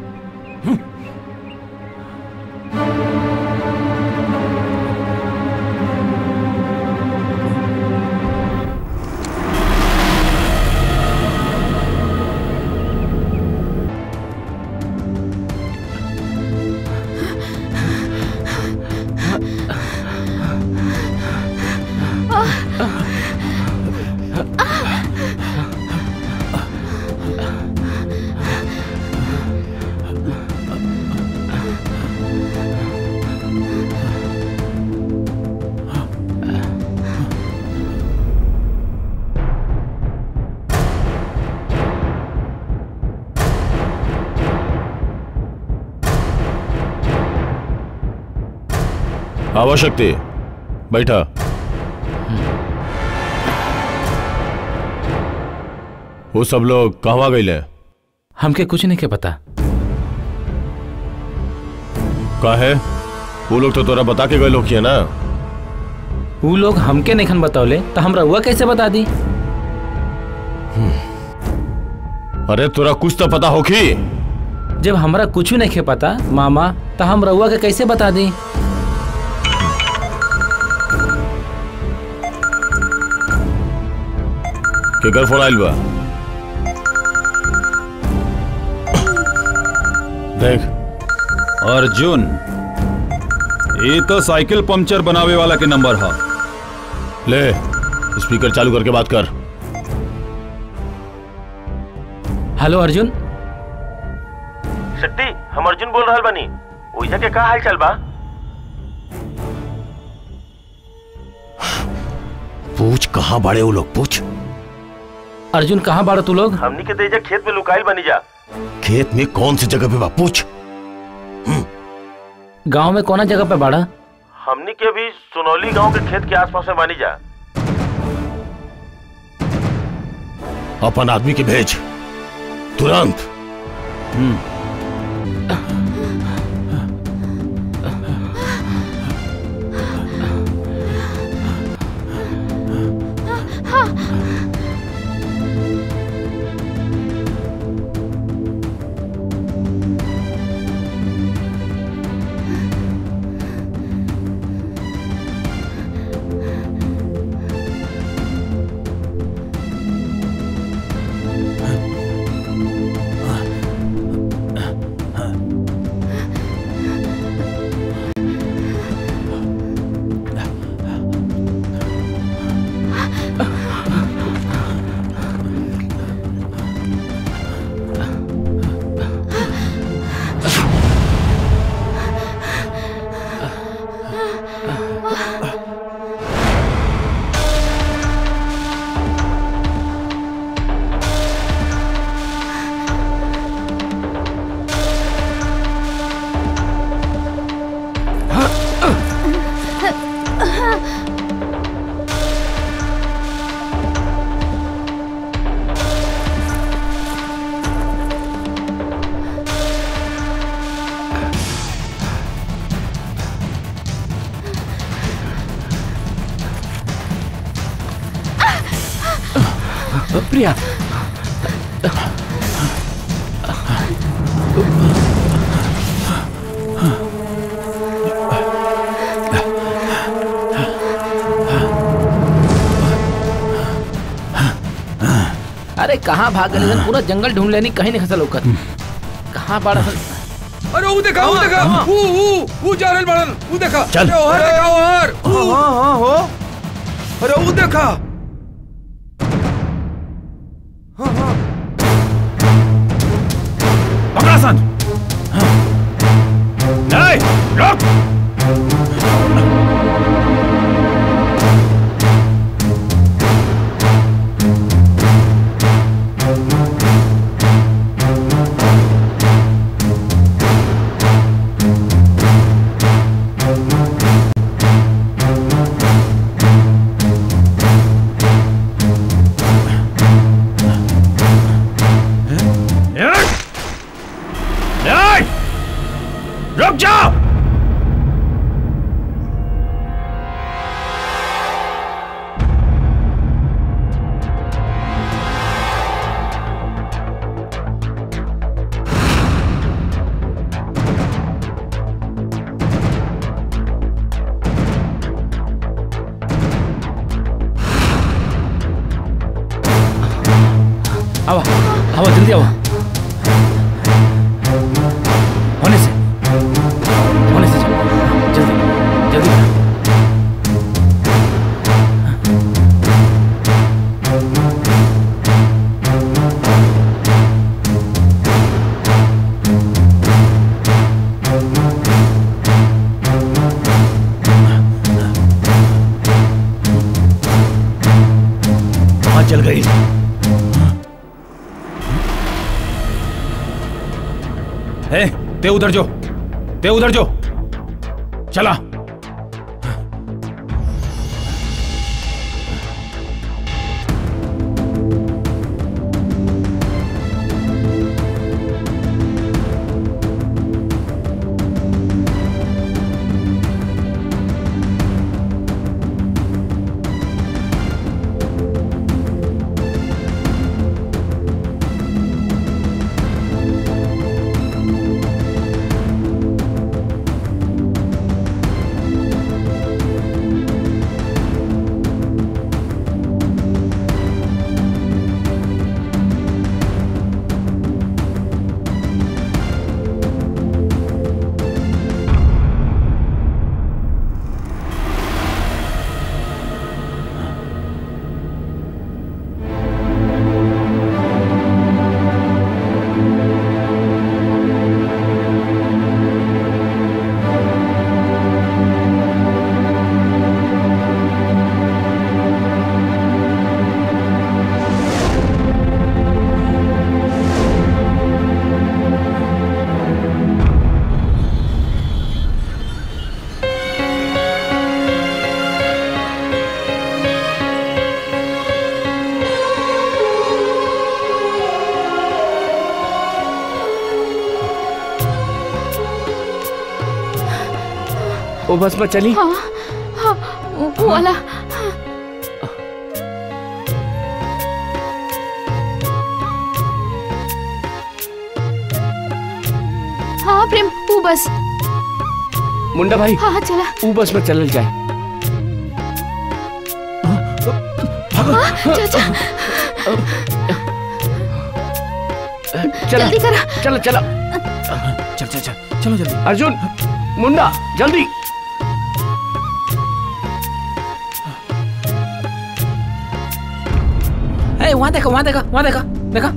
Speaker 6: आवश्यकते बैठा वो सब लोग कहवा गईले
Speaker 19: हमके कुछ नहीं के पता
Speaker 6: का है वो लोग तो तोरा बता के गए लोग किया ना
Speaker 19: उ लोग हमके नहीं बतावले तो हमरा हुआ कैसे बता दी
Speaker 6: अरे तोरा कुछ तो पता होखी
Speaker 19: जब हमरा कुछ नहीं के पता मामा तो हम रउआ के कैसे बता दी
Speaker 6: केकर फोन आइल बा देख
Speaker 15: अर्जुन ये तो साइकिल पंचर बनावे वाला के नंबर है
Speaker 6: ले स्पीकर चालू करके बात कर
Speaker 19: हेलो अर्जुन
Speaker 5: शक्ति हम अर्जुन बोल रहल बानी ओइजा के का हाल चाल बा
Speaker 20: पूछ कहाँ बड़े वो लोग पूछ
Speaker 19: अर्जुन कहाँ बाड़ा तू लोग
Speaker 5: हमनी के देजा खेत में लुकाइल बनी जा
Speaker 20: खेत में कौन सी जगह पे बा पूछ
Speaker 19: गांव में कोना जगह पे बाड़ा
Speaker 5: हमनी के भी सुनौली गांव के खेत के आसपास में बनी जा
Speaker 20: अपन आदमी के भेज तुरंत
Speaker 19: प्रिया अरे कहाँ भाग गए सन? पूरा जंगल ढूंढ लेनी कहीं नहीं खसल होकर कहाँ बाड़ा सन?
Speaker 12: अरे वो देखा वो देखा वो वो वो जा रहल बड़न वो देखा
Speaker 19: चल।
Speaker 12: अरे ओहर देखा ओहर हाँ हाँ हो अरे वो देखा
Speaker 15: पकड़ा सन नहीं रुक नहीं रुक जाओ
Speaker 19: आवा आवा जल्दी आवा होने से होने से चलो जल्दी जल्दी करो।
Speaker 15: कहाँ चल गई ए, ते उधर जो ते उधर जो चला
Speaker 4: वो बस में चली
Speaker 8: हाँ हाँ वो वो वाला हाँ प्रेम वो बस
Speaker 4: मुंडा भाई
Speaker 8: हाँ हाँ चला
Speaker 4: वो बस में चलल जाए
Speaker 8: हाँ, चल चल
Speaker 4: चला
Speaker 8: जल्दी करा
Speaker 4: चलो चलो
Speaker 3: चल चल चल चलो जल्दी
Speaker 4: अर्जुन मुंडा जल्दी
Speaker 19: ए वहाँ देखो वहाँ देखो वहाँ देखो देखो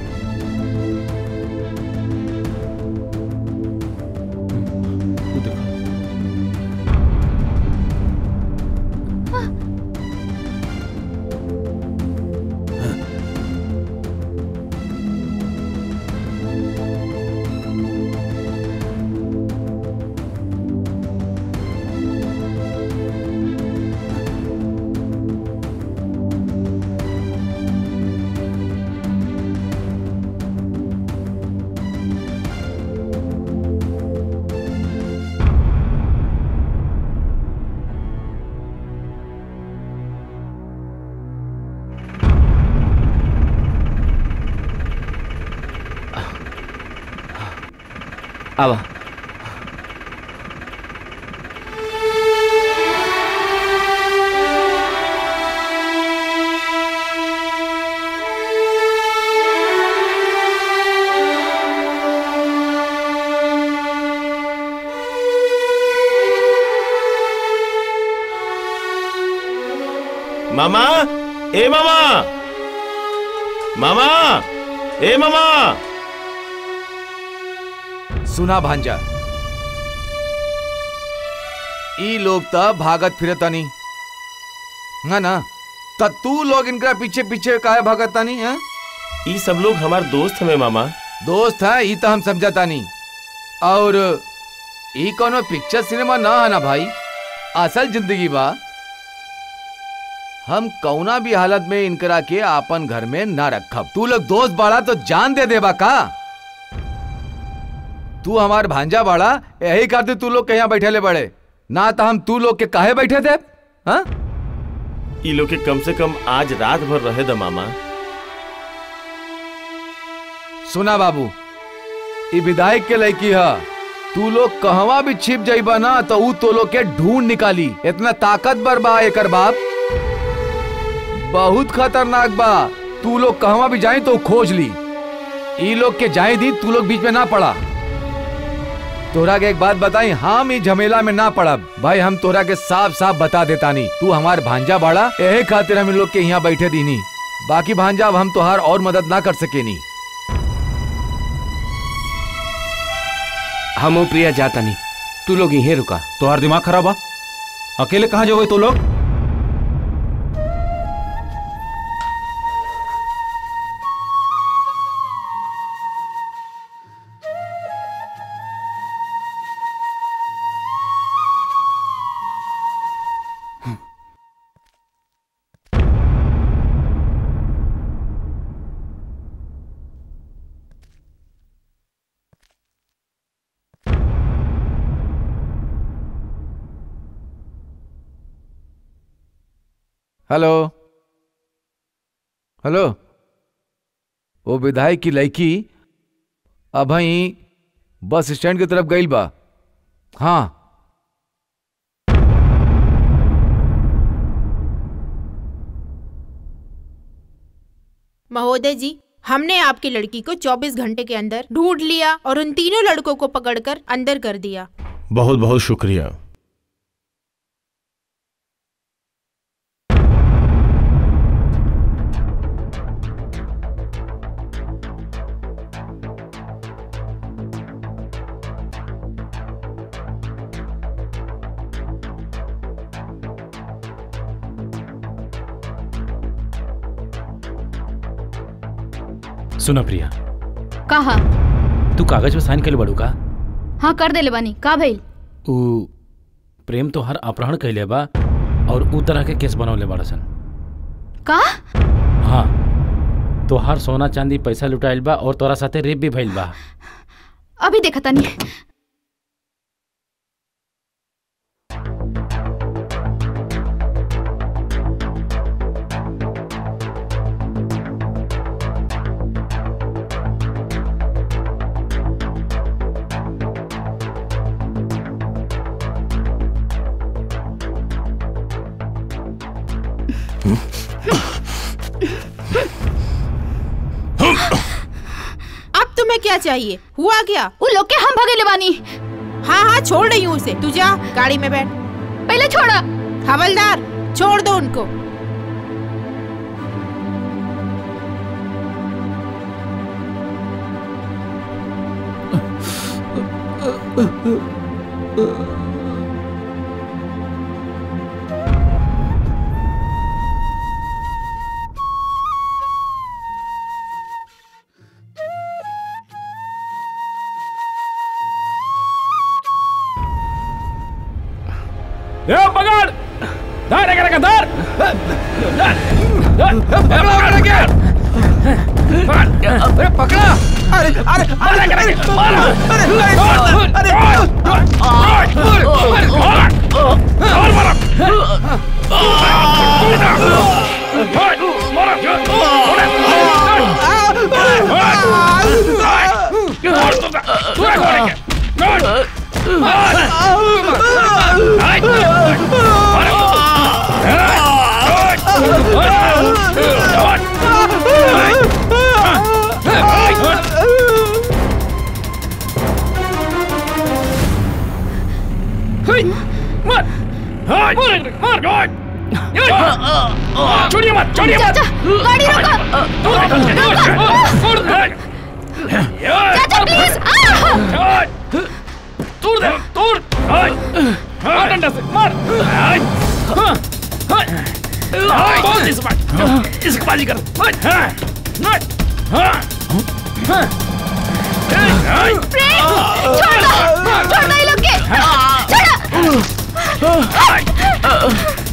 Speaker 4: आवा
Speaker 5: मामा ए मामा मामा ए मामा
Speaker 12: सुना भांजा ई लोग त भागत फिरतानी है ना त तू लोग इनका पीछे पीछे काहे भागतानी है
Speaker 5: ई सब लोग हमार दोस्त हमें मामा
Speaker 12: दोस्त है ई त हम समझतानी और ई कोनो पिक्चर सिनेमा ना है ना भाई असल जिंदगी बा हम कौना भी हालत में इनकरा के आपन घर में ना रखब तू लोग दोस्त बाड़ा तो जान दे देबा का तू हमार भांजा बाड़ा यही करते तू लोग के यहाँ बैठे ले बड़े ना तो हम तू लोग के काहे बैठे थे हाँ
Speaker 5: ई लोग के कम से कम आज रात भर रहे द मामा
Speaker 12: सुना बाबू ई विधायक के लड़की है तू लोग कहवा भी छिप जाइबा ना तो ऊ तो लोग के ढूंढ निकाली इतना ताकतवर बा एकर बाप बहुत खतरनाक बा तू लोग कहवा भी जाए तो खोज ली ई लोग के जाए दी तू लोग बीच में ना पड़ा तोरा के एक बात बताई हम ई झमेला में ना पड़ब भाई हम तोरा के साफ साफ बता देता नहीं तू हमार भांजा बाड़ा यही खातिर हम इन लोग के यहाँ बैठे दीनी बाकी भांजा अब हम तोहार और मदद ना कर सके नी
Speaker 4: हम प्रिया जाता नहीं तू लोग यहीं रुका
Speaker 3: तोहार दिमाग खराब बा अकेले कहाँ जाओगे तो लोग
Speaker 12: हेलो हेलो वो विधायक की लड़की अब बस स्टैंड की तरफ गई बा हाँ
Speaker 9: महोदय जी हमने आपकी लड़की को 24 घंटे के अंदर ढूंढ लिया और उन तीनों लड़कों को पकड़कर अंदर कर दिया
Speaker 20: बहुत बहुत शुक्रिया
Speaker 19: सुना प्रिया
Speaker 8: कहा
Speaker 19: तू कागज पे साइन कर बड़ू का
Speaker 8: हाँ कर देले बानी का भइल
Speaker 19: ऊ प्रेम तो हर अपहरण कैले बा और ऊ तरह के केस बनवले बड़ा सन
Speaker 8: का
Speaker 19: हाँ तो हर सोना चांदी पैसा लुटाइल बा और तोरा साथे रेप भी भइल बा
Speaker 8: अभी देखा तानी
Speaker 9: अब तुम्हें क्या चाहिए हुआ क्या
Speaker 8: वो लोग के हम भगे लेवानी
Speaker 9: हाँ हाँ छोड़ रही हूँ उसे तू जा गाड़ी में बैठ
Speaker 8: पहले छोड़ा
Speaker 9: हवलदार छोड़ दो उनको
Speaker 19: ए पकड़ धर एक रखा धर पकड़ा पकड़ा के अरे पकड़ा अरे अरे अरे अरे मारो अरे अरे और मारो मार मार मार छोड़िए मत छोड़िए मत
Speaker 8: गाड़ी चाचा प्लीज
Speaker 19: तोड़ दे तोड़ मार डंडा से मार बहुत इस बार इसकी बाजी कर
Speaker 8: प्रेम छोड़ दो छोड़ दो ये लोग के छोड़ो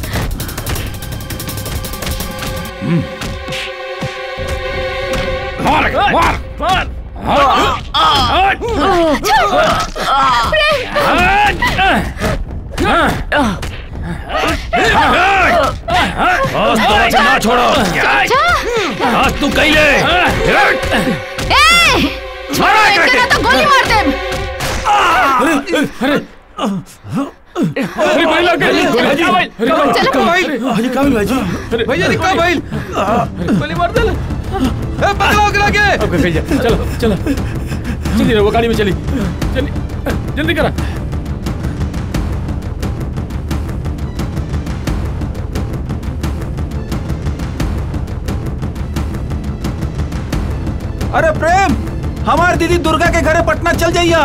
Speaker 19: मार मार मार
Speaker 15: बस तो ना छोड़ो आज तू कहीं ले
Speaker 8: ए छोड़ो एक ना तो गोली मार दे
Speaker 19: अरे अरे भाई लग गई गोली क्या भाई
Speaker 12: चलो भाई
Speaker 19: अरे क्या भाई जी
Speaker 12: भैया ने क्या भाई
Speaker 19: गोली मार दे
Speaker 12: ए पकड़ो ओकरा के
Speaker 19: अब कहीं जा चलो चलो जल्दी वो गाड़ी में चली चली जल्दी करा
Speaker 3: अरे प्रेम हमार दीदी दुर्गा के घरे पटना चल जाइया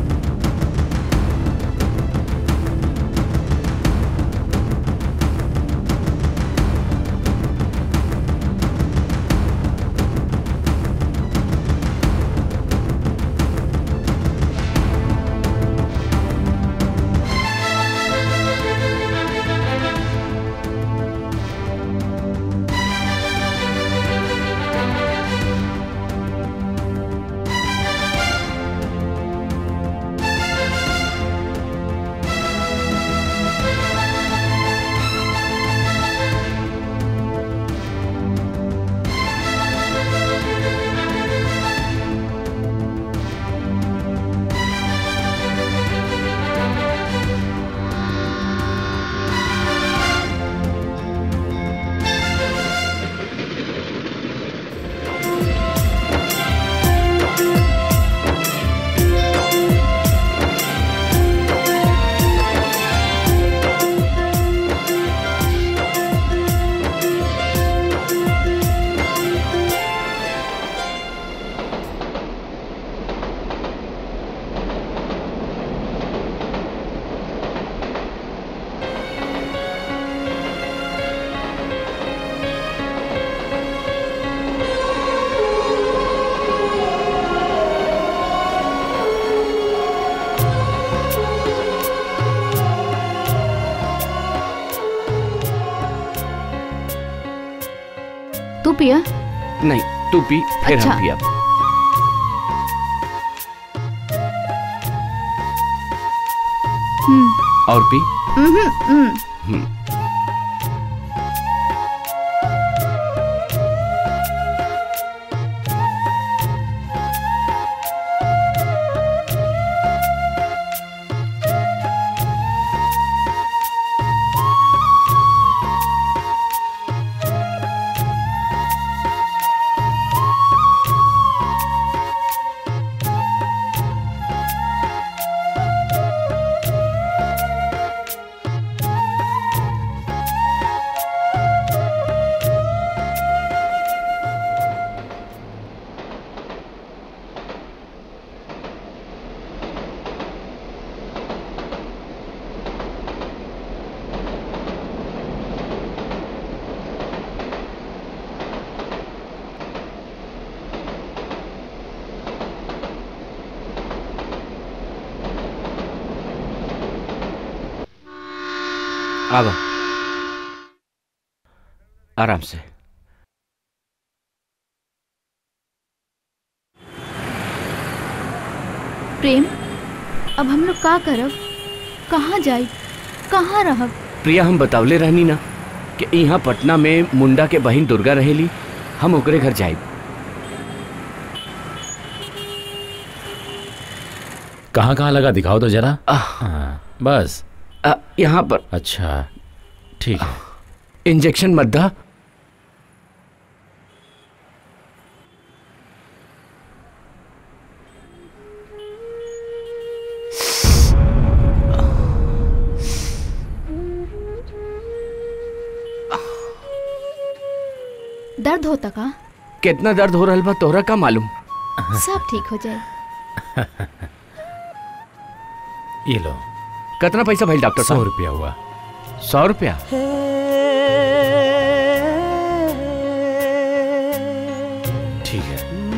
Speaker 8: तू पिया
Speaker 4: नहीं तू पी फिर
Speaker 8: अच्छा।
Speaker 4: हम पिया
Speaker 8: हम्म
Speaker 4: और पी
Speaker 8: हम्म, हम्म
Speaker 4: हम्म। आवा आराम से
Speaker 8: प्रेम अब हम लोग का करब कहाँ जाई कहाँ रहब
Speaker 4: प्रिया हम बतावले रहनी ना कि यहाँ पटना में मुंडा के बहिन दुर्गा रहेली हम ओकरे घर जाए
Speaker 19: कहाँ कहाँ लगा दिखाओ तो जरा हाँ, बस
Speaker 4: यहाँ पर
Speaker 19: अच्छा ठीक है
Speaker 4: इंजेक्शन मत दा
Speaker 8: दर्द होता का
Speaker 4: कितना दर्द हो रहा बा तोहरा का मालूम
Speaker 8: सब ठीक हो जाए
Speaker 19: ये लो
Speaker 4: कितना पैसा भाई डॉक्टर
Speaker 19: सौ
Speaker 4: साहब
Speaker 19: रुपया हुआ
Speaker 4: सौ रुपया
Speaker 19: ठीक है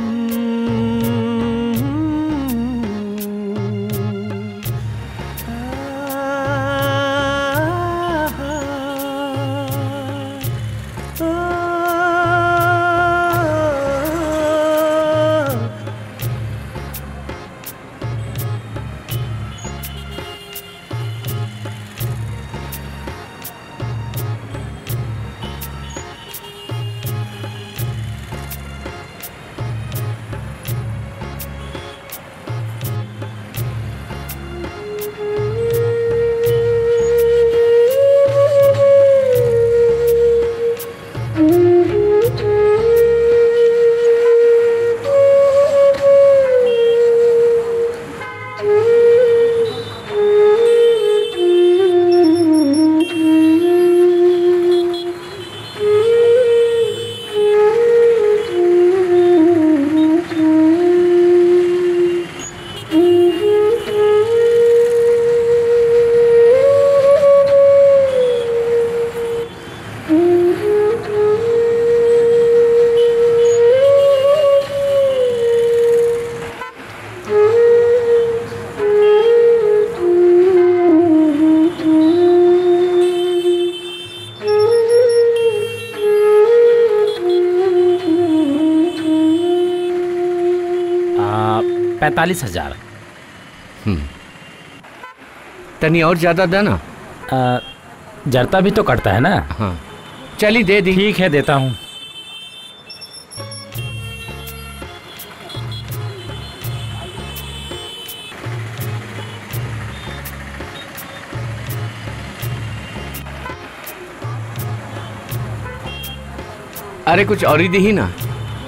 Speaker 19: पैंतालीस हजार
Speaker 4: तनी और ज्यादा देना
Speaker 19: जरता भी तो कटता है ना
Speaker 4: हाँ चली दे दी
Speaker 19: ठीक है देता हूँ
Speaker 4: अरे कुछ और ही दी ना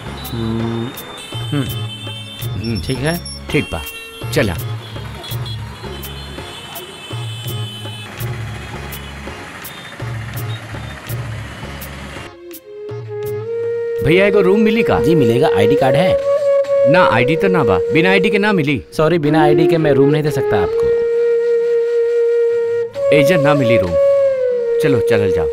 Speaker 19: ठीक है
Speaker 4: ठीक बा चला भैया एगो रूम मिली का
Speaker 19: जी मिलेगा आईडी कार्ड है
Speaker 4: ना आईडी तो ना बा बिना आईडी के ना मिली
Speaker 19: सॉरी बिना आईडी के मैं रूम नहीं दे सकता आपको
Speaker 4: एजेंट ना मिली रूम चलो चल जाओ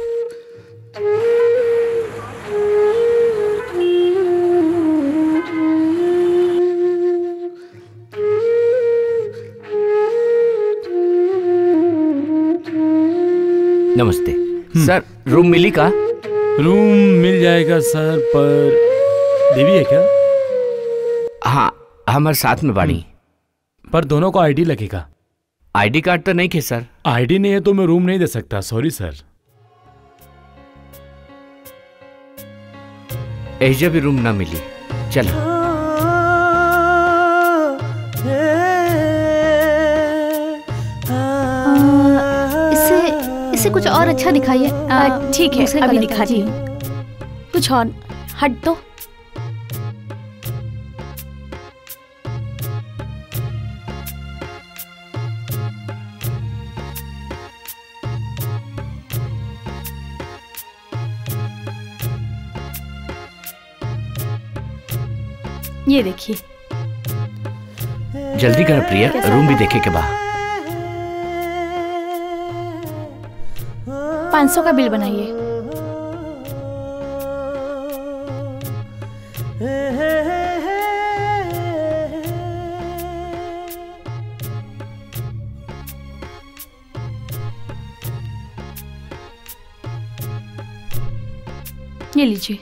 Speaker 4: नमस्ते सर रूम मिली का
Speaker 19: रूम मिल जाएगा सर पर देवी है क्या
Speaker 4: हाँ हमारे साथ में बाड़ी
Speaker 19: पर दोनों को आईडी लगेगा
Speaker 4: आईडी कार्ड तो नहीं खे सर
Speaker 19: आईडी नहीं है तो मैं रूम नहीं दे सकता सॉरी सर
Speaker 4: एजा भी रूम ना मिली चलो
Speaker 8: इससे इससे कुछ और अच्छा दिखाइए
Speaker 14: आ, ठीक है
Speaker 8: दूसरे
Speaker 14: अभी
Speaker 8: कलर का,
Speaker 14: दिखाती
Speaker 8: जी।
Speaker 14: हूँ कुछ और हट दो ये देखिए
Speaker 4: जल्दी कर प्रिया
Speaker 14: कैसा
Speaker 4: रूम भी
Speaker 14: है?
Speaker 4: देखे के बा
Speaker 14: पाँच सौ का बिल बनाइए ये लीजिए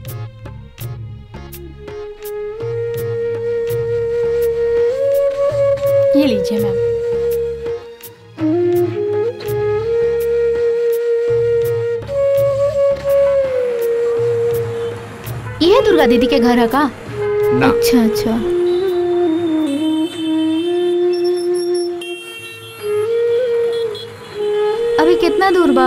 Speaker 14: ये लीजिए मैम
Speaker 8: ये दुर्गा दीदी के घर है का
Speaker 4: ना
Speaker 8: अच्छा अच्छा अभी कितना दूर बा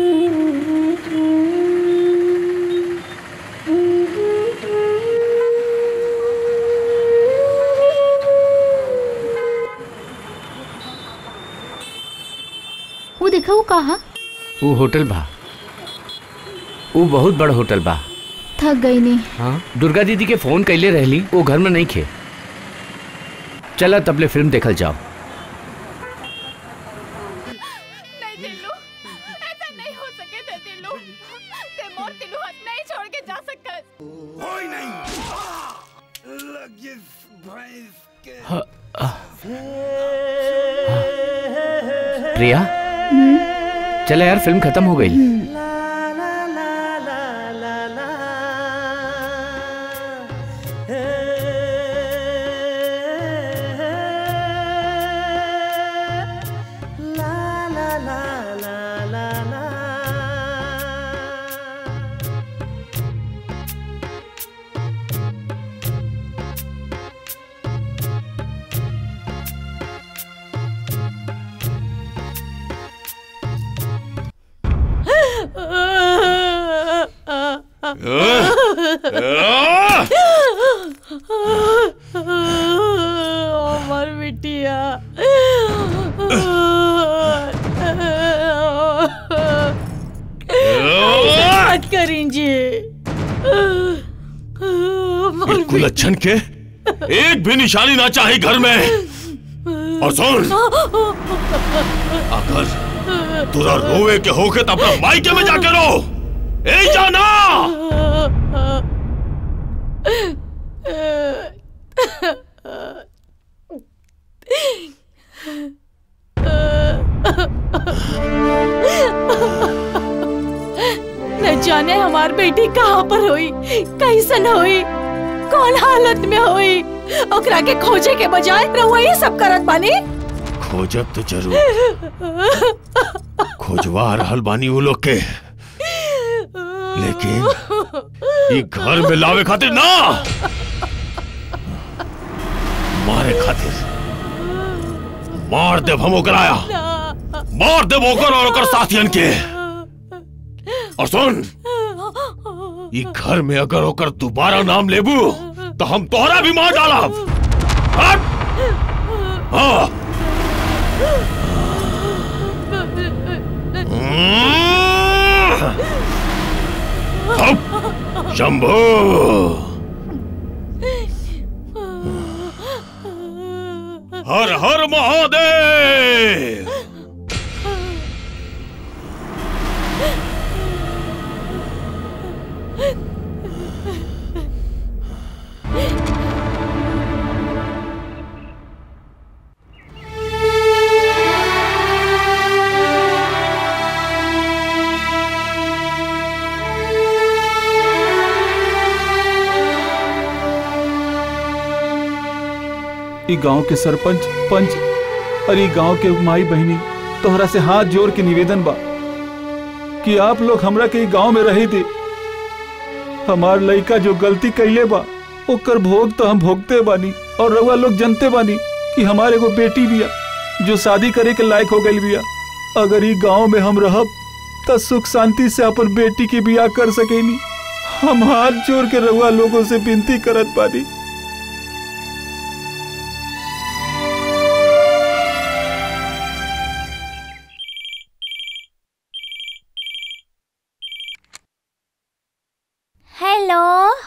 Speaker 8: वो देखा वो कहा
Speaker 4: वो होटल बा वो बहुत बड़ा होटल बा
Speaker 8: थक गई नहीं
Speaker 4: हाँ दुर्गा दीदी के फोन कैले रहली वो घर में नहीं खे चला तबले फिल्म देखल जाओ
Speaker 9: नहीं दिल्लू ऐसा नहीं हो सके ते दिल्लू ते मोर दिल्लू हाथ नहीं छोड़ के जा सकत
Speaker 20: कोई नहीं
Speaker 4: प्रिया चला यार फिल्म खत्म हो गई
Speaker 14: अमर बिटिया मत करेंगे
Speaker 20: बिल्कुल अच्छन के एक भी निशानी ना चाहे घर में और सुन अगर तुरा रोवे के होके तो अपना मायके में जाके रो ए जाना
Speaker 14: न जाने हमार बेटी कहाँ पर हुई कैसन हुई कौन हालत में हुई ओकरा के खोजे के बजाय रहुआ ये सब करत बानी
Speaker 20: खोजब तो जरूर खोजवा रहल बानी वो लोग के लेकिन ये घर में लावे खातिर ना मारे खातिर मार देव हम ओकराया मार देव ओकर और ओकर साथियन के और सुन ये घर में अगर ओकर दोबारा नाम लेबू तो हम तोहरा भी मार डालब हट! हाँ हप! शंभू हर हर महादेव
Speaker 18: ई गांव के सरपंच पंच और ई गांव के माई बहनी तोहरा से हाथ जोड़ के निवेदन बा कि आप लोग हमरा के ई गांव में रही थे हमार लड़का जो गलती कैले बा ओकर भोग तो हम भोगते बानी और रउआ लोग जनते बानी कि हमारे एगो बेटी बिया जो शादी करे के लायक हो गई बिया अगर ई गांव में हम रहब त सुख शांति से अपन बेटी के बियाह कर सकेनी हम हाथ जोड़ के रउआ लोगों से विनती करत बानी
Speaker 13: हेलो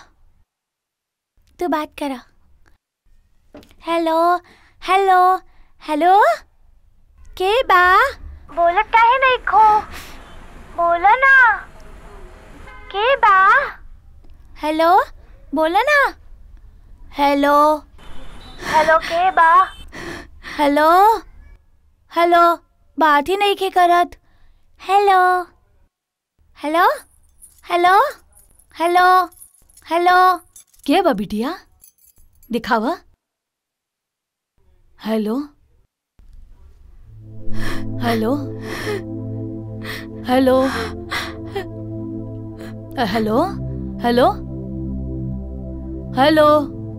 Speaker 13: तू बात करा हेलो हेलो हेलो के बा बोलत काहे नहीं खो बोलो ना के बा हेलो बोलो ना हेलो हेलो के बा हेलो हेलो बात ही नहीं के करत hello hello hello hello hello
Speaker 14: के बा बिटिया दिखावा हेलो हेलो हेलो अ, हेलो हेलो हेलो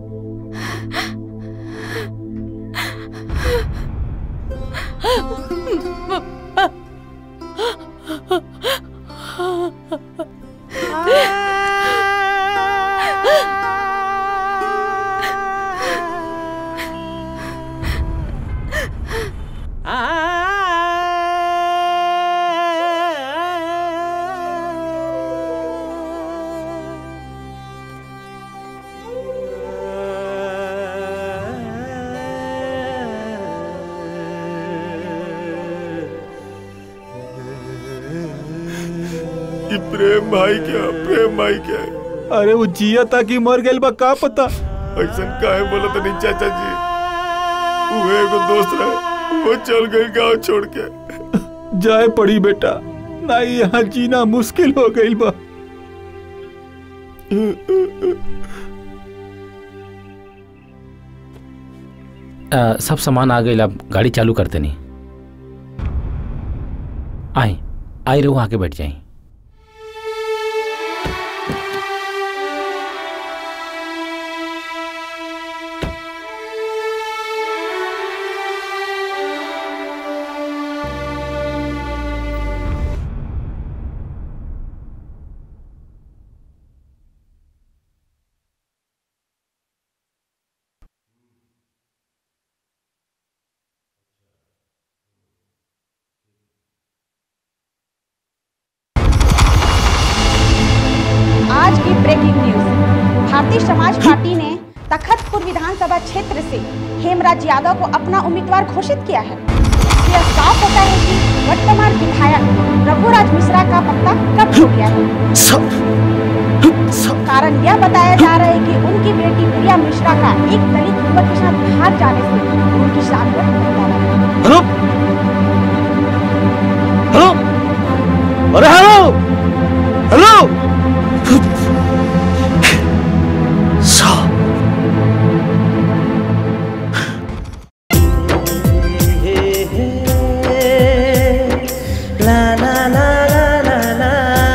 Speaker 6: ये प्रेम भाई क्या प्रेम भाई क्या
Speaker 18: अरे वो जिया था कि मर गइल बा का पता
Speaker 6: ऐसा काहे बोला तो नहीं चाचा जी वो एगो दोस्त रहे वो चल गए गांव छोड़ के
Speaker 18: जाए पड़ी बेटा नहीं यहाँ जीना मुश्किल हो गइल बा
Speaker 19: अ, सब सामान आ गई अब गाड़ी चालू करते नहीं आई आई रहो आके बैठ जाई
Speaker 21: आज की ब्रेकिंग न्यूज भारतीय समाज पार्टी ने तखतपुर विधानसभा क्षेत्र से हेमराज यादव को अपना उम्मीदवार घोषित किया है यह साफ होता है कि वर्तमान विधायक रघुराज मिश्रा का पत्ता कब हो गया है कारण यह बताया जा रहा है कि उनकी बेटी प्रिया मिश्रा का एक दलित युवक के साथ भाग जाने से उनकी शादी पर खतरा लगा
Speaker 20: हेलो हेलो अरे hello hello
Speaker 11: La la la la la la.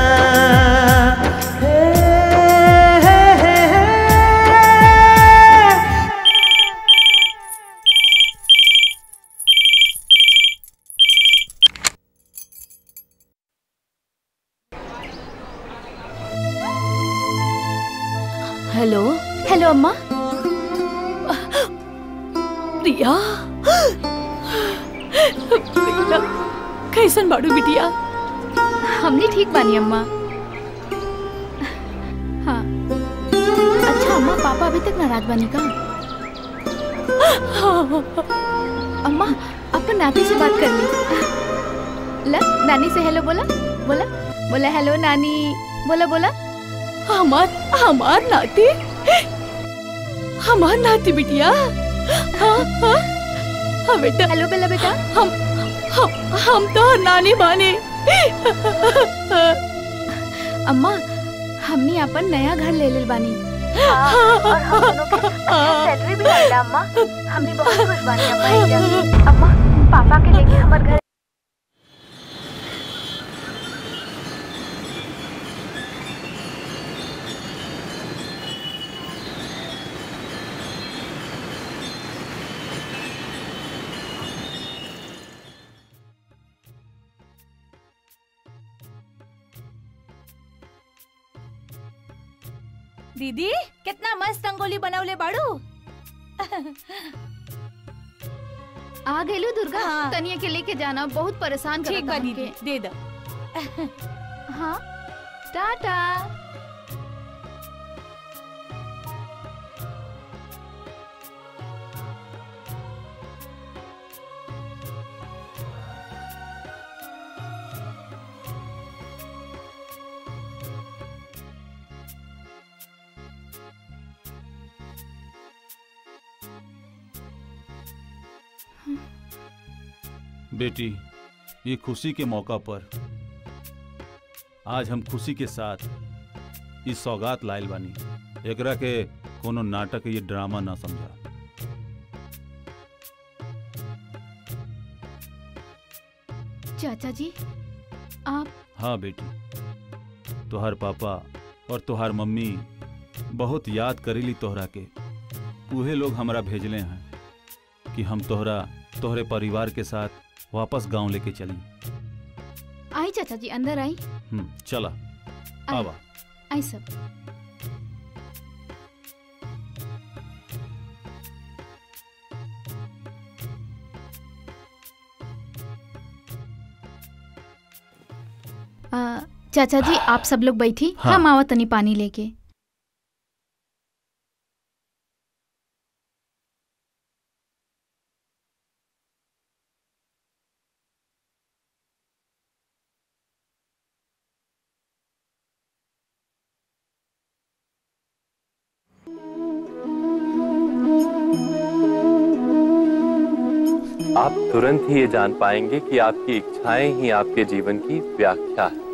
Speaker 11: Hey, hey, hey, hey.
Speaker 14: Hello
Speaker 8: hello अम्मा
Speaker 14: प्रिया प्रिया कैसन बाड़ू बिटिया
Speaker 8: हमने ठीक बानी अम्मा हाँ अच्छा अम्मा पापा अभी तक नाराज बानी का अम्मा अपन नाती से बात कर ली ला नानी से हेलो बोला बोला बोला हेलो नानी बोला बोला
Speaker 14: हमार हमार नाती हमार नाती बिटिया हाँ हाँ हाँ बेटा
Speaker 8: हेलो बेला बेटा
Speaker 14: हम हम हम तो नानी बानी
Speaker 8: अम्मा हमने अपन नया घर ले ले बानी
Speaker 13: और हम दोनों के सैलरी भी आएगा अम्मा हम भी बहुत खुश बानी अम्मा एजा। अम्मा पापा के लेके हमार घर
Speaker 14: दीदी कितना मस्त रंगोली बनवले बाड़ू
Speaker 8: आ गइलू दुर्गा तनिया के लेके जाना बहुत परेशान करत
Speaker 14: ठीक बा
Speaker 8: हमके।
Speaker 14: दीदी दे दो
Speaker 8: हाँ टाटा
Speaker 18: बेटी ये खुशी के मौका पर आज हम खुशी के साथ ई सौगात लाइल बानी एकरा के कोनो नाटक ये ड्रामा ना समझा
Speaker 8: चाचा जी आप
Speaker 18: हाँ बेटी तोहार पापा और तोहार मम्मी बहुत याद करेली तोहरा के उहे लोग हमरा भेजले हैं कि हम तोहरा तोहरे परिवार के साथ वापस गांव लेके चली
Speaker 8: आई चाचा जी अंदर आई
Speaker 18: हम्म, चला
Speaker 8: आई।
Speaker 18: आवा
Speaker 8: आई सब आ, चाचा जी आप सब लोग बैठी
Speaker 18: हाँ।
Speaker 8: हम आवा तनी पानी लेके
Speaker 2: आप तुरंत ही ये जान पाएंगे कि आपकी इच्छाएं ही आपके जीवन की व्याख्या है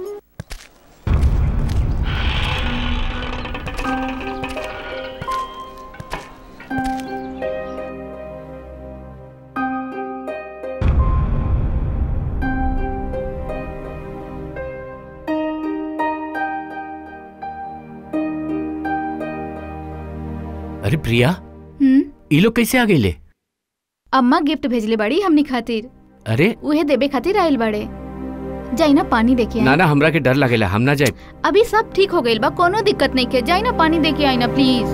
Speaker 4: अरे प्रिया
Speaker 8: हम्म
Speaker 4: ये लोग कैसे आ गए
Speaker 8: अम्मा गिफ्ट भेजले बाड़ी हमनी खातिर
Speaker 4: अरे
Speaker 8: उहे देबे खातिर आइल बाड़े जाई ना पानी देके आई
Speaker 4: ना ना हमरा के डर लगेला हम ना जाए
Speaker 8: अभी सब ठीक हो गइल बा कोनो दिक्कत नहीं के जाई ना पानी देके आई ना प्लीज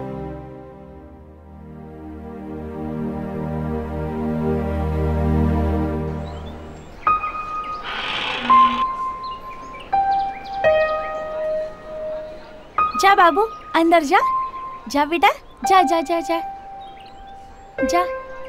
Speaker 14: जा बाबू अंदर जा जा बेटा जा जा जा जा जा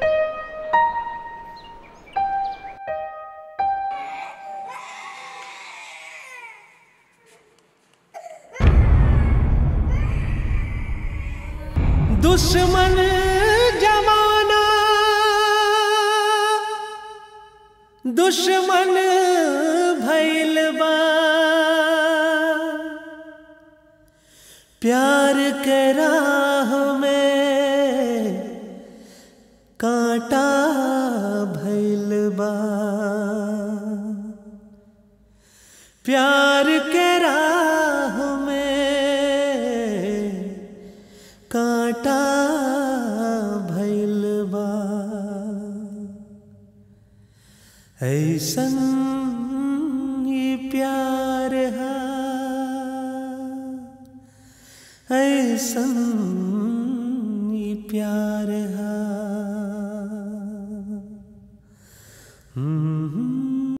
Speaker 11: दुश्मन जमाना दुश्मन भइल बा प्यार के राह में कांटा भइल बा प्यार के राह में कांटा भइल बा ऐसन ये प्यार है ऐसन ये प्यार है